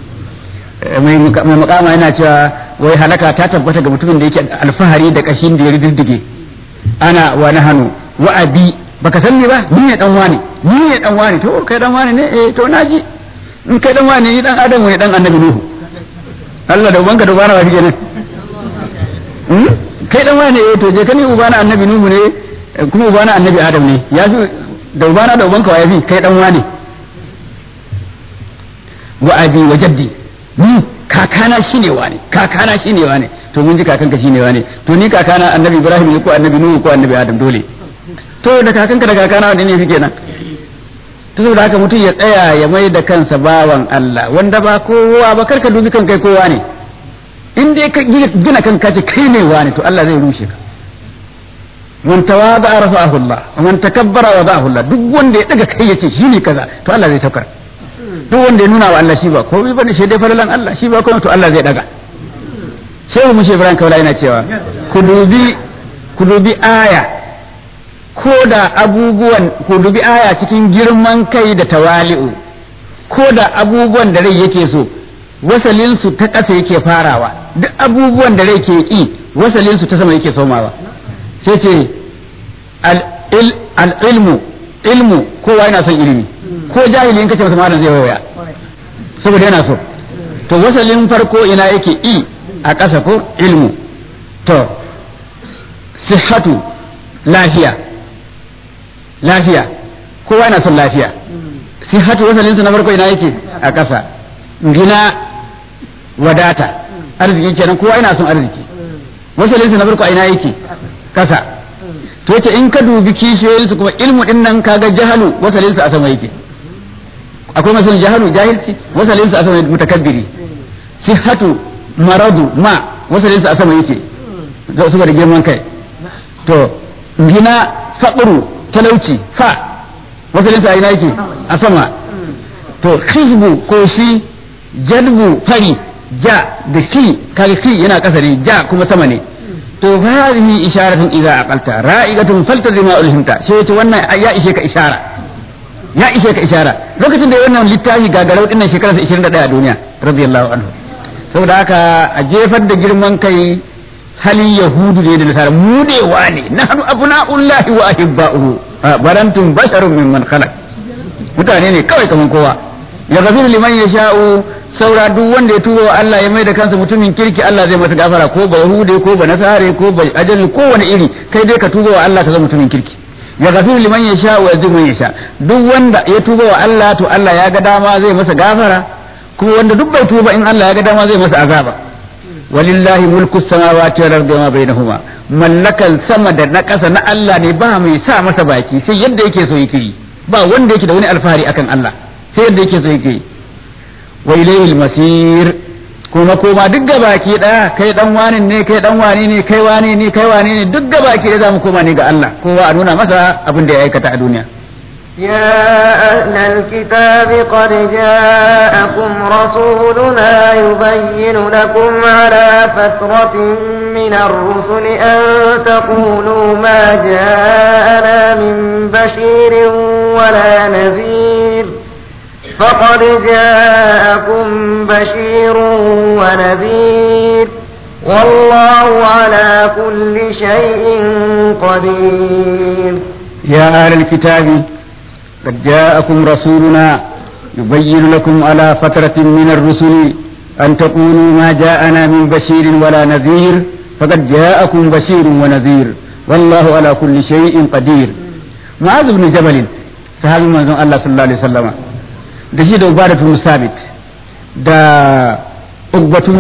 mai makama yana cewa wai halaka ta tabbata ga mutumin da yake alfahari da kashin da ya riddige ana wa nahanu wa abi baka san ni ba ni ne dan wani ni ne dan wani to kai dan wani ne eh to naji in kai dan wani ni dan adamu ne dan annabi nuhu Allah da ubanka da ubana wa shige nan kai dan wani eh to je ka ni ubana annabi nuhu ne kuma ubana annabi adam ne ya fi da ubana da ubanka wa ya fi kai dan wani wa abi wa jaddi ni kakana shine wane kakana shine wane to mun ji kakanka shine wane to ni kakana annabi ibrahim ne ko annabi nuhu ko annabi adam dole to da kakanka da kakana wanda ne fi kenan to saboda haka mutum ya tsaya ya mai da kansa bawan Allah wanda ba kowa ba karka dubi kan kai kowa ne in dai ka gina kanka ce kai ne wane to Allah zai rushe ka man tawada rafa'ahu Allah wa man takabbara wada'ahu Allah duk wanda ya daga kai yace shine kaza to Allah zai saukar duk wanda ya nuna wa Allah shi ba komai bane shi dai falalan Allah shi ba komai to Allah zai daga shehu mushe Ibrahim Kaula yana cewa ku dubi ku dubi aya ko da abubuwan ku dubi aya cikin girman kai da tawali'u ko da abubuwan da rai yake so wasalin su ta ƙasa yake farawa duk abubuwan da rai ke ki wasalin su ta sama yake somawa sai ce al ilmu ilmu kowa yana son ilimi ko jahili in kace masa malam zai waya saboda yana so to wasalin farko ina yake i a ƙasa ko ilmu to sihhatu lafiya lafiya kowa yana son lafiya sihhatu wasalinsa na farko ina yake a ƙasa gina wadata arziki kenan kowa yana son arziki wasalinsa na farko ina yake ƙasa to yace in ka dubi kishiyoyin su kuma ilmu din nan kaga jahalu wasalin sa a sama yake akwai masalin jahalu jahilci wasalin sa a sama mutakabbiri sihhatu maradu ma wasalin sa a sama yake saboda girman kai to gina faɗuru talauci fa wasalin sa ina yake a sama to hizbu ko shi jalbu fari ja da fi kaga fi yana kasa ne ja kuma sama ne to fa hadhihi isharatun idza aqalta ra'igatun faltazima ulhimta sai yace wannan ya ishe ka ishara ya ishe ka ishara lokacin da wannan littafi gagarau dinnan shekarar 21 a duniya radiyallahu anhu saboda haka a jefar da girman kai halin yahudu ne da nasara mudewa ne nahnu abna'ullahi wa ahibba'uhu barantum basharun mimman khalaq mutane ne kawai kaman kowa ya gafiru liman yasha'u saura duk wanda ya tuba wa Allah ya mai da kansa mutumin kirki Allah zai masa gafara ko ba yahude ko ba nasare ko ba ajali ko wani iri kai dai ka tuba wa Allah ka zama mutumin kirki ya gafiru liman yasha wa yazimu man yasha duk wanda ya tuba wa Allah to Allah ya ga dama zai masa gafara kuma wanda duk bai tuba in Allah ya ga dama zai masa azaba walillahi mulku samawati wal ardi ma bainahuma mallakan sama da na ƙasa na Allah ne ba mai sa masa baki sai yadda yake so yake yi ba wanda yake da wani alfahari akan Allah sai yadda yake so yake yi wa ilayhi masir kuma koma duk gabaki daya kai dan wani ne kai dan wani ne kai wani ne kai wani ne duk gabaki da zamu koma ne ga Allah kowa a nuna masa abin da ya aikata a duniya يا أهل الكتاب قد جاءكم رسولنا يبين لكم على فترة من الرسل أن تقولوا ما جاءنا من بشير ولا نذير فقد جاءكم بشير ونذير والله على كل شيء قدير يا أهل الكتاب قد جاءكم رسولنا يبين لكم على فترة من الرسل أن تقولوا ما جاءنا من بشير ولا نذير فقد جاءكم بشير ونذير والله على كل شيء قدير معاذ بن جبل صحابي من الله صلى الله عليه وسلم da shi da ubadatu musabit da ugbatun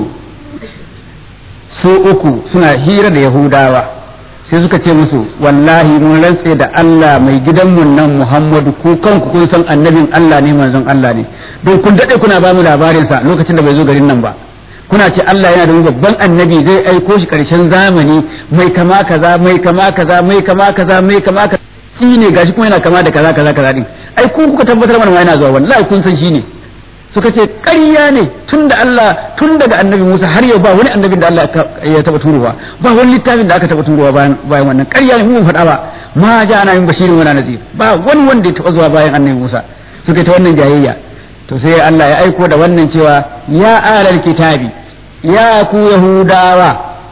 su uku suna hira da yahudawa sai suka ce musu wallahi mun rantse da Allah mai gidanmu nan Muhammadu ku kanku kun san annabin Allah ne manzon Allah ne don kun dade kuna ba mu labarin sa lokacin da bai zo garin nan ba kuna ce Allah yana da wani babban annabi zai aiko shi karshen zamani mai kama kaza mai kama kaza mai kama kaza mai kama kaza shi ne gashi kuma yana kama da kaza kaza kaza din ai ku kuka tabbatar mana yana zuwa wallahi kun san shi ne suka ce ƙarya ne tun da Allah tun daga annabi Musa har yau ba wani annabin da Allah ya taba turowa ba wani littafin da aka taba turowa bayan bayan wannan ƙarya ne mun faɗa ba ma ja ana min bashirin wala nazir ba wani wanda ya taba zuwa bayan annabi Musa suka ta wannan jayayya to sai Allah ya aiko da wannan cewa ya alal kitabi ya ku yahudawa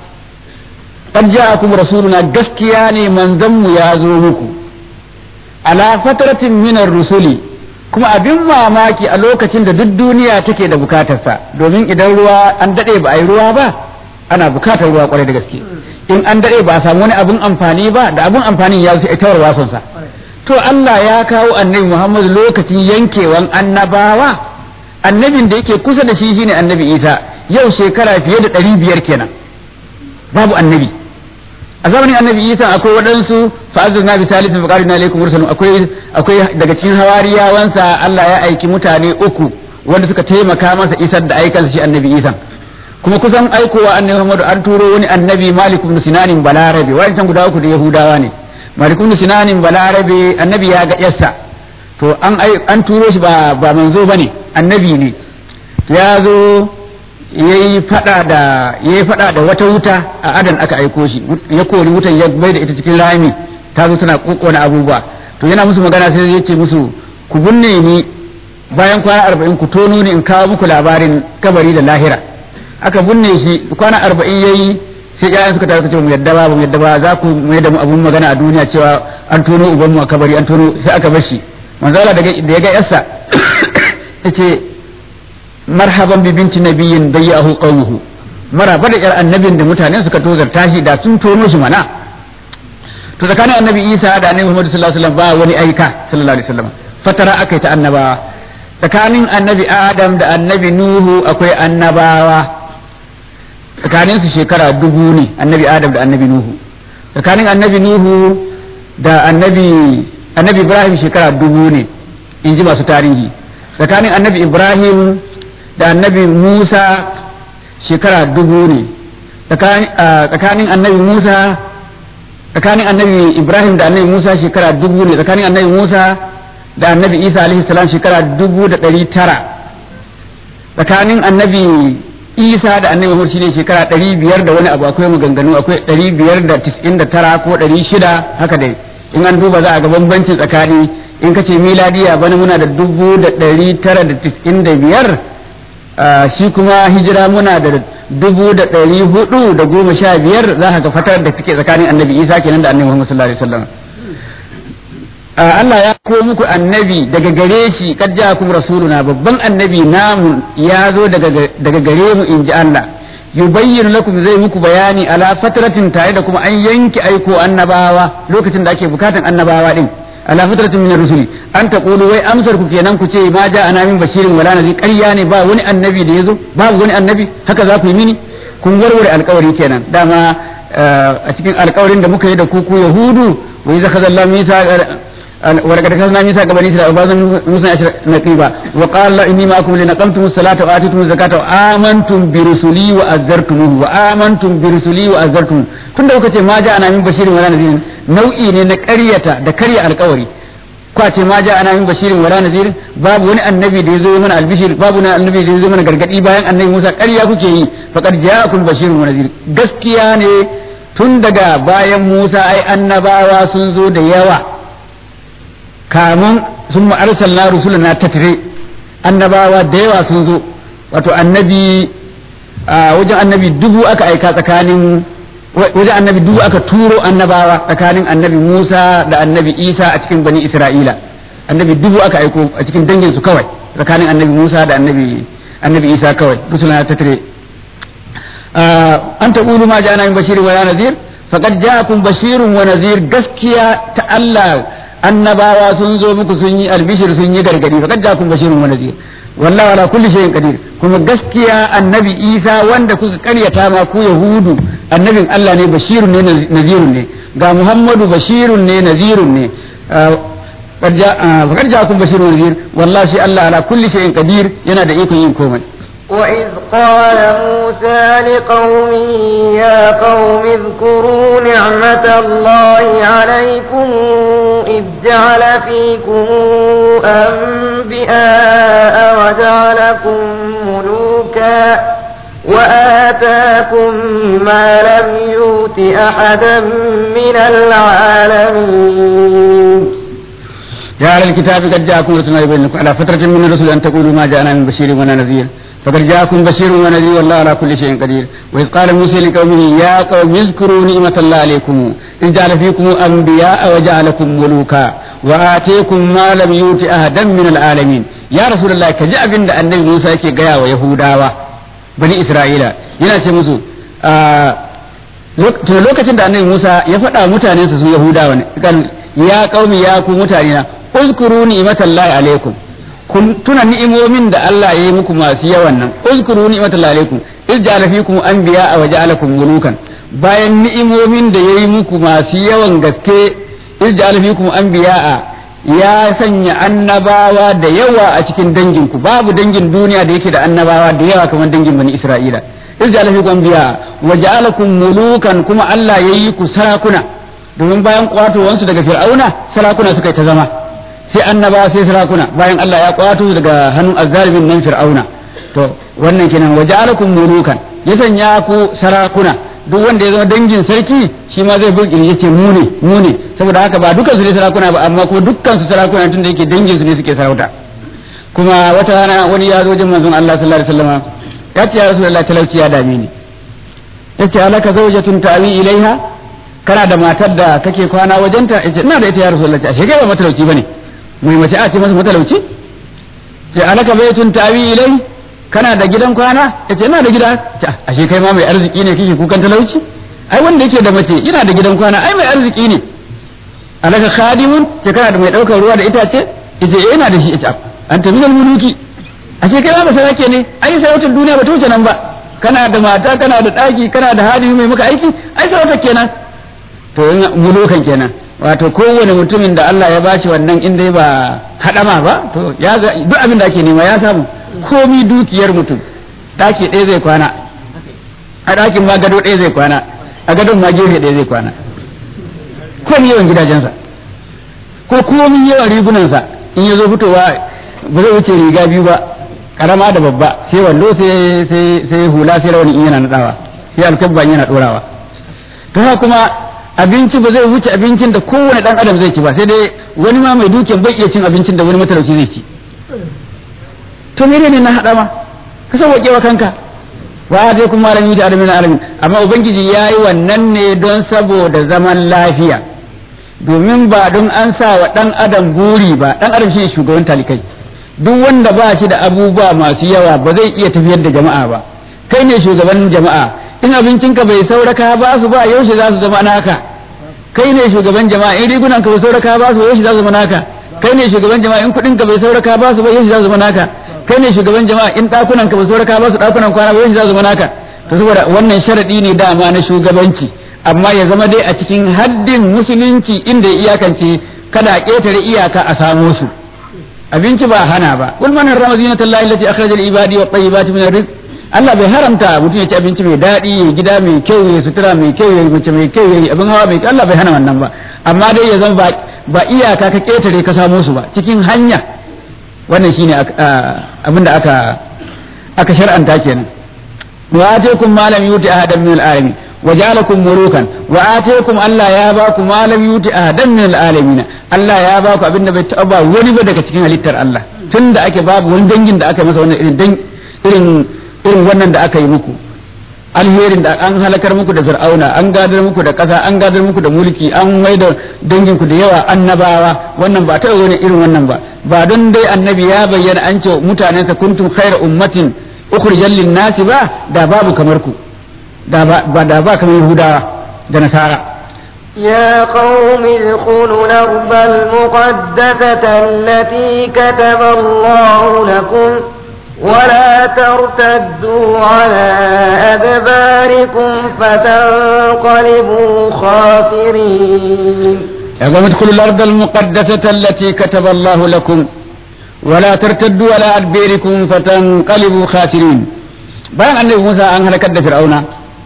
qad ja'akum rasuluna gaskiya ne manzon mu ya zo muku ala fatratin minar rusuli kuma abin mamaki a lokacin da duk duniya take da bukatarsa domin idan ruwa an daɗe ba a yi ruwa ba ana bukatar ruwa kwarai da gaske in an daɗe ba a samu wani abin amfani ba da abin amfanin ya wuce ita wasonsa to Allah ya kawo annabi Muhammad lokacin yankewan annabawa annabin da yake kusa da shi shine annabi Isa yau shekara fiye da ɗari biyar kenan babu annabi a zamanin annabi isa akwai waɗansu fa'azuz na bisalisin faƙarin na alaikum mursalun akwai akwai daga cikin hawariyawansa Allah ya aiki mutane uku wanda suka taimaka masa isar da aikansa shi annabi isa kuma kusan aikowa annabi Muhammadu an turo wani annabi Malik ibn Sinanin Balarabe wa'ancan guda uku da Yahudawa ne Malik ibn Sinanin Balarabe annabi ya ga yarsa to an an turo shi ba ba manzo bane annabi ne ya zo yayi fada da yayi fada da wata wuta a adan aka aiko shi ya kori wutan ya bai da ita cikin rami ta zo tana kokkona abubuwa to yana musu magana sai ya ce musu ku binne ni bayan kwana arba'in ku tono ni in kawo muku labarin kabari da lahira aka binne shi kwana arba'in yayi sai ƴaƴan suka tafi ce mu yadda ba mu yadda ba za ku mai da mu abun magana a duniya cewa an tono uban mu a kabari an tono sai aka bar shi manzo Allah da ya ga yarsa yace marhaban bi binti nabiyyin bayyahu qawmuhu maraba da yar annabin da mutanen suka tozarta shi da sun tono shi mana to tsakanin annabi Isa da annabi Muhammad sallallahu alaihi wasallam ba wani aika sallallahu alaihi wasallam fatara akai ta annabawa tsakanin annabi Adam da annabi Nuhu akwai annabawa tsakanin su shekara dubu ne annabi Adam da annabi Nuhu tsakanin annabi nuhu da annabi annabi ibrahim shekara dubu ne in ji masu tarihi tsakanin annabi ibrahim da annabi musa shekara dubu ne tsakanin annabi musa tsakanin annabi ibrahim da annabi musa shekara dubu ne tsakanin annabi musa da annabi isa alaihi salam shekara dubu da ɗari tara tsakanin annabi isa da annabi muhammad shine shekara ɗari biyar da wani abu akwai maganganu akwai ɗari biyar da tis'in da tara ko ɗari shida haka dai in an duba za a ga bambancin tsakani in ka ce miladiya bana muna da dubu da ɗari tara da tis'in da biyar shi kuma hijira muna da dubu da ɗari hudu da goma sha biyar za ka ga fatar da take tsakanin annabi isa kenan da annabi muhammad sallallahu alaihi wasallam Allah ya ko muku annabi daga gare shi kad ja'akum rasuluna babban annabi namu ya zo daga daga gare mu inji Allah yubayyin lakum zai muku bayani ala fatratin tare da kuma an yanke aiko annabawa lokacin da ake bukatan annabawa din ala fatratin min rusuli an taqulu wai amsar ku kenan ku ce ma ja ana min bashirin wala nazi ƙarya ne ba wani annabi da yazo babu wani annabi haka za ku yi mini kun warware alƙawari kenan dama a cikin alƙawarin da muka yi da ku ku yahudu wa idza khadallahu misa ولقد أخذنا ميثاق بني إسرائيل وبعضهم موسى نقيبا وقال الله إني معكم لنقمتم الصلاة وآتيتم الزكاة وآمنتم برسلي وأزرتموه وآمنتم برسلي وأزرتموه كن da ce ma ja ana min bashirin wala nazirin nau'i ne na ƙaryata da karya alƙawari kwa ce ma ja ana min bashirin wala nazirin babu wani annabi da ya zo mana albishir babu wani annabi da ya zo mana gargadi bayan annabi Musa ƙarya kuke yi faqad ja'akum bashirun wa nazir gaskiya ne tun daga bayan Musa ai annabawa sun zo da yawa kamun sun arsalna rusulana tatire annabawa da yawa sun zo wato annabi wajen annabi dubu aka aika tsakanin wajen annabi dubu aka turo annabawa tsakanin annabi Musa da annabi Isa a cikin bani Isra'ila annabi dubu aka aiko a cikin dangin su kawai tsakanin annabi Musa da annabi annabi Isa kawai rusulana tatire an taqulu ma ja'ana min bashirin wa nadhir faqad ja'akum bashirun wa nadhir gaskiya ta Allah annabawa sun zo muku sun yi albishir sun yi gargadi fa kadda kun bashirun wa nadir wallahi ala kulli shay'in qadir kuma gaskiya annabi Isa wanda kuka karyata ma ku yahudu annabin Allah ne bashirun ne nazirun ne ga Muhammadu bashirun ne nazirun ne fa kadda kun bashirun wa nadir wallahi Allah ala kulli shay'in qadir yana da ikon yin komai وإذ قال موسى لقومه يا قوم اذكروا نعمة الله عليكم إذ جعل فيكم أنبئاء وجعلكم ملوكا وآتاكم ما لم يؤت أحدا من العالمين يا أهل الكتاب قد جاءكم رسولنا يبين لكم على فترة من الرسل أن تقولوا ما جاءنا من بشير ولا نذير فقد جاءكم بشير ونذير والله على كل شيء قدير وإذ قال موسى لقومه يا قوم اذكروا نعمة الله عليكم إذ جعل فيكم أنبياء وجعلكم ملوكا وآتيكم ما لم يؤت أحدا من العالمين يا رسول الله كجاء بند النبي موسى كي قيا ويهودا بني إسرائيل yana ce musu tun lokacin da annabi Musa ya faɗa mutanensa su Yahudawa ne kan ya qaumi ya ku mutane na uzkuru ni'matallahi alaikum kun tuna ni'imomin da Allah ya yi muku masu yawan nan uzkuru ni'matallahi alaikum iz ja'ala fikum anbiya wa ja'alakum mulukan bayan ni'imomin da yayi muku masu yawan gaske iz ja'ala fikum anbiya ya sanya annabawa da yawa a cikin danginku babu dangin duniya da yake da annabawa da yawa kamar dangin bani Isra'ila iz ja'ala fikum anbiya wa ja'alakum mulukan kuma Allah yayi ku sarakuna domin bayan kwatowansu daga fir'auna sarakuna suka yi ta zama sai annaba sai sarakuna bayan Allah ya kwato daga hannun azzalimin nan fir'auna to wannan kenan waja'alakum mulukan ya sanya ku sarakuna duk wanda ya zama dangin sarki shi ma zai bin kirje ce mu ne mu ne saboda haka ba dukkan su ne sarakuna ba amma kuma dukkan su sarakuna tunda yake dangin su ne suke sarauta kuma wata rana wani ya zo jin manzon Allah sallallahu alaihi wasallam ya ce ya rasulullahi talauci ya dame ni yace alaka zawjatun ta'wi ilaiha kana da matar da kake kwana wajenta yace ina da ita ya rasulullahi ashe kai ba matalauci bane mai mace a ce masa matalauci sai alaka baitun tawi ilai kana da gidan kwana yace ina da gida ashe kai ma mai arziki ne kike kukan talauci ai wanda yake da mace ina da gidan kwana ai mai arziki ne alaka khadimun ce kana da mai daukar ruwa da itace yace eh ina da shi yace anta minal muluki ashe kai ma ba sarake ne ai sarautar duniya ba ta wuce nan ba kana da mata kana da daki kana da hadimi mai maka aiki ai sarautar kenan to in mulukan kenan wato kowane mutumin da Allah ya bashi wannan in dai ba hadama ba to ya ga duk abin da ake nema ya samu komi dukiyar mutum daki ɗaya zai kwana a ɗakin ma gado ɗaya zai kwana a gadon ma gefe ɗaya zai kwana komi yawan gidajensa ko komi yawan rigunansa in ya zo fitowa ba zai wuce riga biyu ba karama da babba sai wando sai sai sai hula sai rawani in yana nadawa sai alkabba in yana dorawa to haka kuma abinci ba zai wuce abincin da kowane dan adam zai ci ba sai dai wani ma mai dukiyan bai iya cin abincin da wani matalauci zai ci to menene na hada ma ka sauke wa kanka wa dai kuma malami da alamin alamin amma ubangiji yayi wannan ne don saboda zaman lafiya domin ba don an sa wa dan adam buri ba dan adam shine shugaban talikai duk wanda ba shi da abubuwa masu yawa ba zai iya tafiyar da jama'a ba kai ne shugaban jama'a in abincinka bai sauraka ba su ba yaushe za su zama naka kai ne shugaban jama'a in rigunan ka bai sauraka ba su ba yaushe za su zama naka kai ne shugaban jama'a in kudin ka bai sauraka ba su ba yaushe za su zama naka kai ne shugaban jama'a in dakunan ka bai sauraka ba su dakunan kwana ba yaushe za su zama naka to saboda wannan sharadi ne dama na shugabanci amma ya zama dai a cikin haddin musulunci inda ya iyakance kada a ketare iyaka a samo su abinci ba hana ba kul man harrama zinatallahi allati akhraja lil ibadi wat tayyibati min rizq Allah bai haramta mutum ya ci abinci mai daɗi ya gida mai kyau ya sutura mai kyau ya mace mai kyau ya abin hawa mai kyau Allah bai hana wannan ba amma dai ya zama ba iyaka ka ketare ka samo su ba cikin hanya wannan shine abin da aka aka shar'anta kenan wa ataykum ma lam yuti ahadan min al-alamin wa ja'alakum mulukan wa ataykum Allah ya ba ku ma lam yuti ahadan min al-alamin Allah ya ba ku abin da bai taɓa ba wani ba daga cikin halittar Allah tunda ake babu wani dangin da aka masa wannan irin irin irin wannan da aka yi muku alherin da an halakar muku da fir'auna an gadar muku da ƙasa an gadar muku da mulki an mai da dangin ku da yawa annabawa wannan ba taɓa wani irin wannan ba ba don dai annabi ya bayyana an ce mutanensa kuntum khayra ummatin ukhrijal lin-nasi ba da babu kamar ku da ba da ba kamar yahudawa da nasara يا قوم ادخلوا الأرض المقدسة التي كتب الله لكم ولا ترتدوا على أدباركم فتنقلبوا خاسرين يا قوم ادخلوا الأرض المقدسة التي كتب الله لكم ولا ترتدوا على أدباركم فتنقلبوا خاسرين bayan annabi Musa an halakar da Fir'auna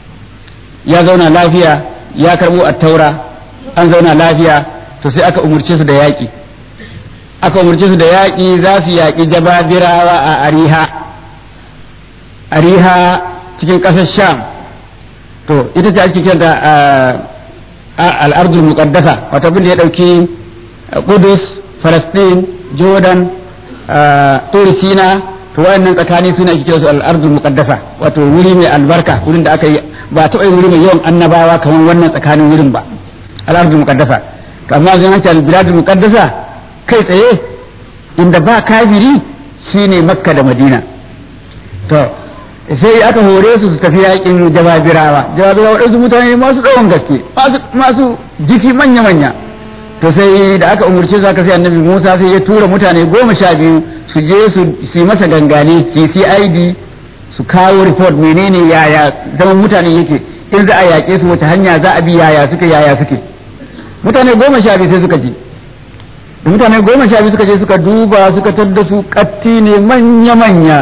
ya zauna lafiya ya karbo attaura an zauna lafiya to sai aka umurce su da yaƙi aka umarci su da yaƙi za su yaƙi jababirawa a ariha ariha cikin ƙasar sham to ita ce ake kiranta al'ardul muqaddasa wata abin da ya ɗauki kudus falastin jordan turisina to wayannan tsakani suna ake kira su al'ardul muqaddasa wato wuri mai albarka wurin da aka yi ba taɓa yin wuri mai yawan annabawa kamar wannan tsakanin wurin ba al'ardul muqaddasa to amma zan hanci al-biladul muqaddasa kai tsaye inda ba kafiri shine makka da madina to sai aka hore su su tafi yakin jababirawa jababirawa waɗansu mutane masu tsawon gaske masu jiki manya-manya to sai da aka umurce su aka sai annabi musa sai ya tura mutane goma sha biyu su je su yi masa gangane su cid su kawo report menene yaya zaman mutane yake in za a yaƙe su wace hanya za a bi yaya suke yaya suke mutane goma sha biyu sai suka je da mutane goma sha biyu suka je suka duba suka tadda su katti ne manya-manya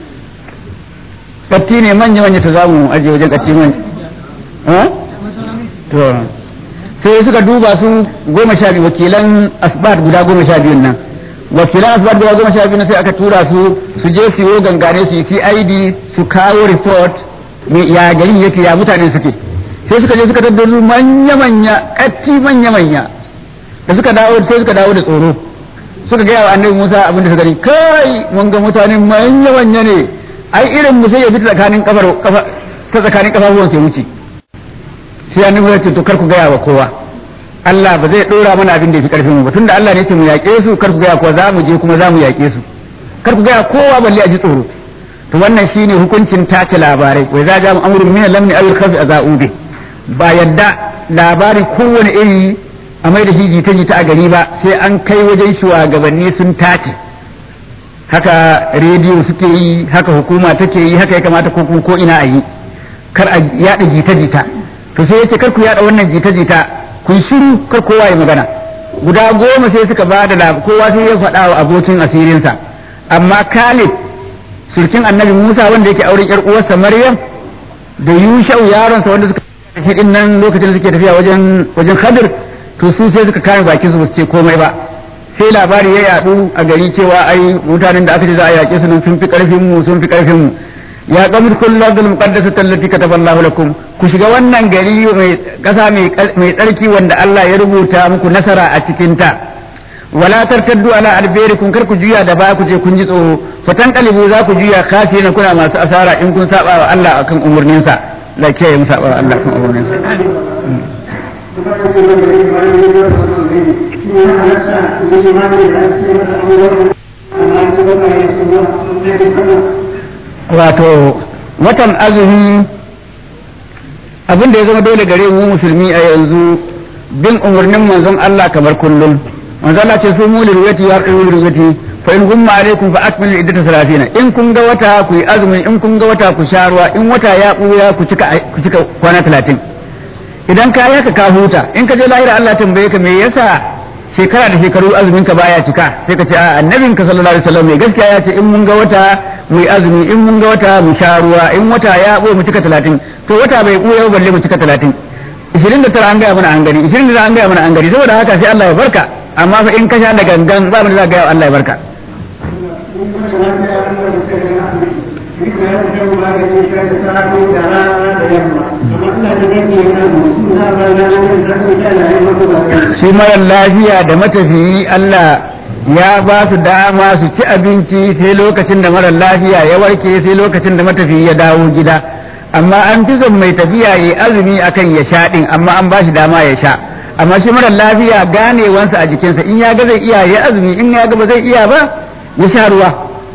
katti ne manya-manya ta zamu aje wajen katti manya to sai suka duba su goma sha biyu wakilan asbat guda goma sha biyun nan wakilan asbat guda goma sha biyu sai aka tura su su je su yi gangare su yi cid su kawo report ya garin yake ya mutane suke sai suka je suka tadda su manya-manya katti manya-manya da suka dawo sai suka dawo da tsoro suka gaya wa annabi Musa abin da suka gani kai mun ga mutane manya manya ne ai irin mu sai ya fita tsakanin kafar kafa ta tsakanin kafafuwan sai wuce sai annabi Musa ce to kar ku gaya wa kowa Allah ba zai dora mana abin da yafi karfin mu ba tunda Allah ne ce mu yaƙe su kar ku gaya kowa za mu je kuma za mu yaƙe su kar ku gaya kowa balle a ji tsoro to wannan shine hukuncin tace labarai wai za ja mu amrun min lamni awil khafi azaubi ba yadda labarin kowane iri a mai da shi jita jita a gari ba sai an kai wajen shugabanni sun tace haka rediyo suke yi haka hukuma take yi haka ya kamata ko ko ina a yi kar a yada jita jita to sai yace kar ku yada wannan jita jita ku shiru kar kowa ya magana guda goma sai suka ba da kowa sai ya faɗa wa abokin asirinsa amma Khalid surkin annabi Musa wanda yake auren yar uwarsa Maryam da Yushau yaronsa wanda suka shi din nan lokacin da suke tafiya wajen wajen Khadir to su sai suka kame bakin su ba su ce komai ba sai labari ya yadu a gari cewa ai mutanen da aka ce za a yaƙe su nan sun fi karfin mu sun fi karfin mu ya qamit kullu ardil muqaddasati allati kataballahu lakum ku shiga wannan gari mai kasa mai tsarki wanda Allah ya rubuta muku nasara a cikin ta wala tartaddu ala alberikum kar ku juya da baya ku je kun ji tsoro fatan kalibu za ku juya kafi na kuna masu asara in kun saba wa Allah akan umurnin sa la kiyaye mu saba wa Allah akan umurnin sa wato watan azumi abin da ya zama dole gare mu musulmi a yanzu bin umarnin manzon Allah kamar kullum manzon Allah ce su mu lirwati ya qulu lirwati fa in gumma alaikum fa akmilu iddata salatina in kun ga wata ku yi azumi in kun ga wata ku sha ruwa in wata ya buya ku cika ku cika kwana 30 idan ka yaka ka huta in ka je lahira Allah tambaye ka me yasa shekara da shekaru azumin ka baya cika sai ka ce a annabin ka sallallahu alaihi wasallam mai gaskiya ya ce in mun ga wata mu yi azumi in mun ga wata mu sha ruwa in wata ya buya mu cika 30 to wata bai buya balle mu cika 30 29 an gaya mana an gari 29 an gaya mana an gari saboda haka sai Allah ya barka amma fa in ka sha da gangan ba mun za ga Allah ya barka shi mara lafiya da matafiyi Allah ya ba su dama su ci abinci sai lokacin da mara lafiya ya warke sai lokacin da matafiyi ya dawo gida amma an fi son mai tafiya ya azumi akan ya sha din amma an ba shi dama ya sha amma shi mara lafiya ganewansa a jikinsa in ya ga zai iya ya azumi in ya ga ba zai iya ba ya sha ruwa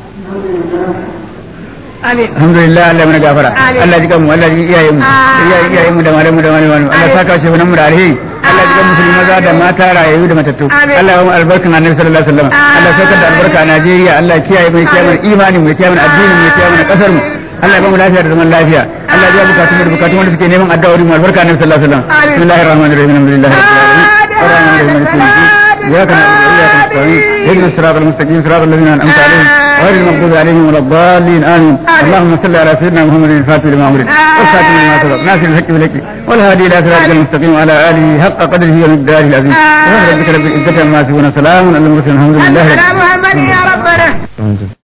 alhamdulillah Allah mana gafara Allah ji kanmu Allah ji iyayenmu iyayen iyayenmu da malamu da malamu Allah saka shi nan mu da alheri Allah ji kan musulmi maza da mata rayayu da matattu Allah ya mu albarkan annabi sallallahu alaihi wasallam Allah saukar da albarka a Najeriya Allah kiyaye mai kiyaye mana imani mai kiyaye mana addini mai kiyaye mana kasar mu Allah ya ba mu lafiya da zaman lafiya Allah ya bukatun da bukatun wanda suke neman addu'a mu albarka annabi sallallahu alaihi wasallam bismillahir rahmanir rahim alhamdulillahi rabbil alamin arrahmanir rahim إياك نعبد وإياك نستعين اهدنا الصراط المستقيم صراط الذين أنعمت عليهم غير المغضوب عليهم ولا الضالين آمين اللهم صل على سيدنا محمد الفاتح لما أمرك والخاتم لما سبق ناصر الحق بالحق والهادي إلى صراطك المستقيم وعلى آله حق قدره ومقداره العظيم سبحان ربك رب العزة عما يصفون سلام على المرسلين الحمد لله محمد يا ربنا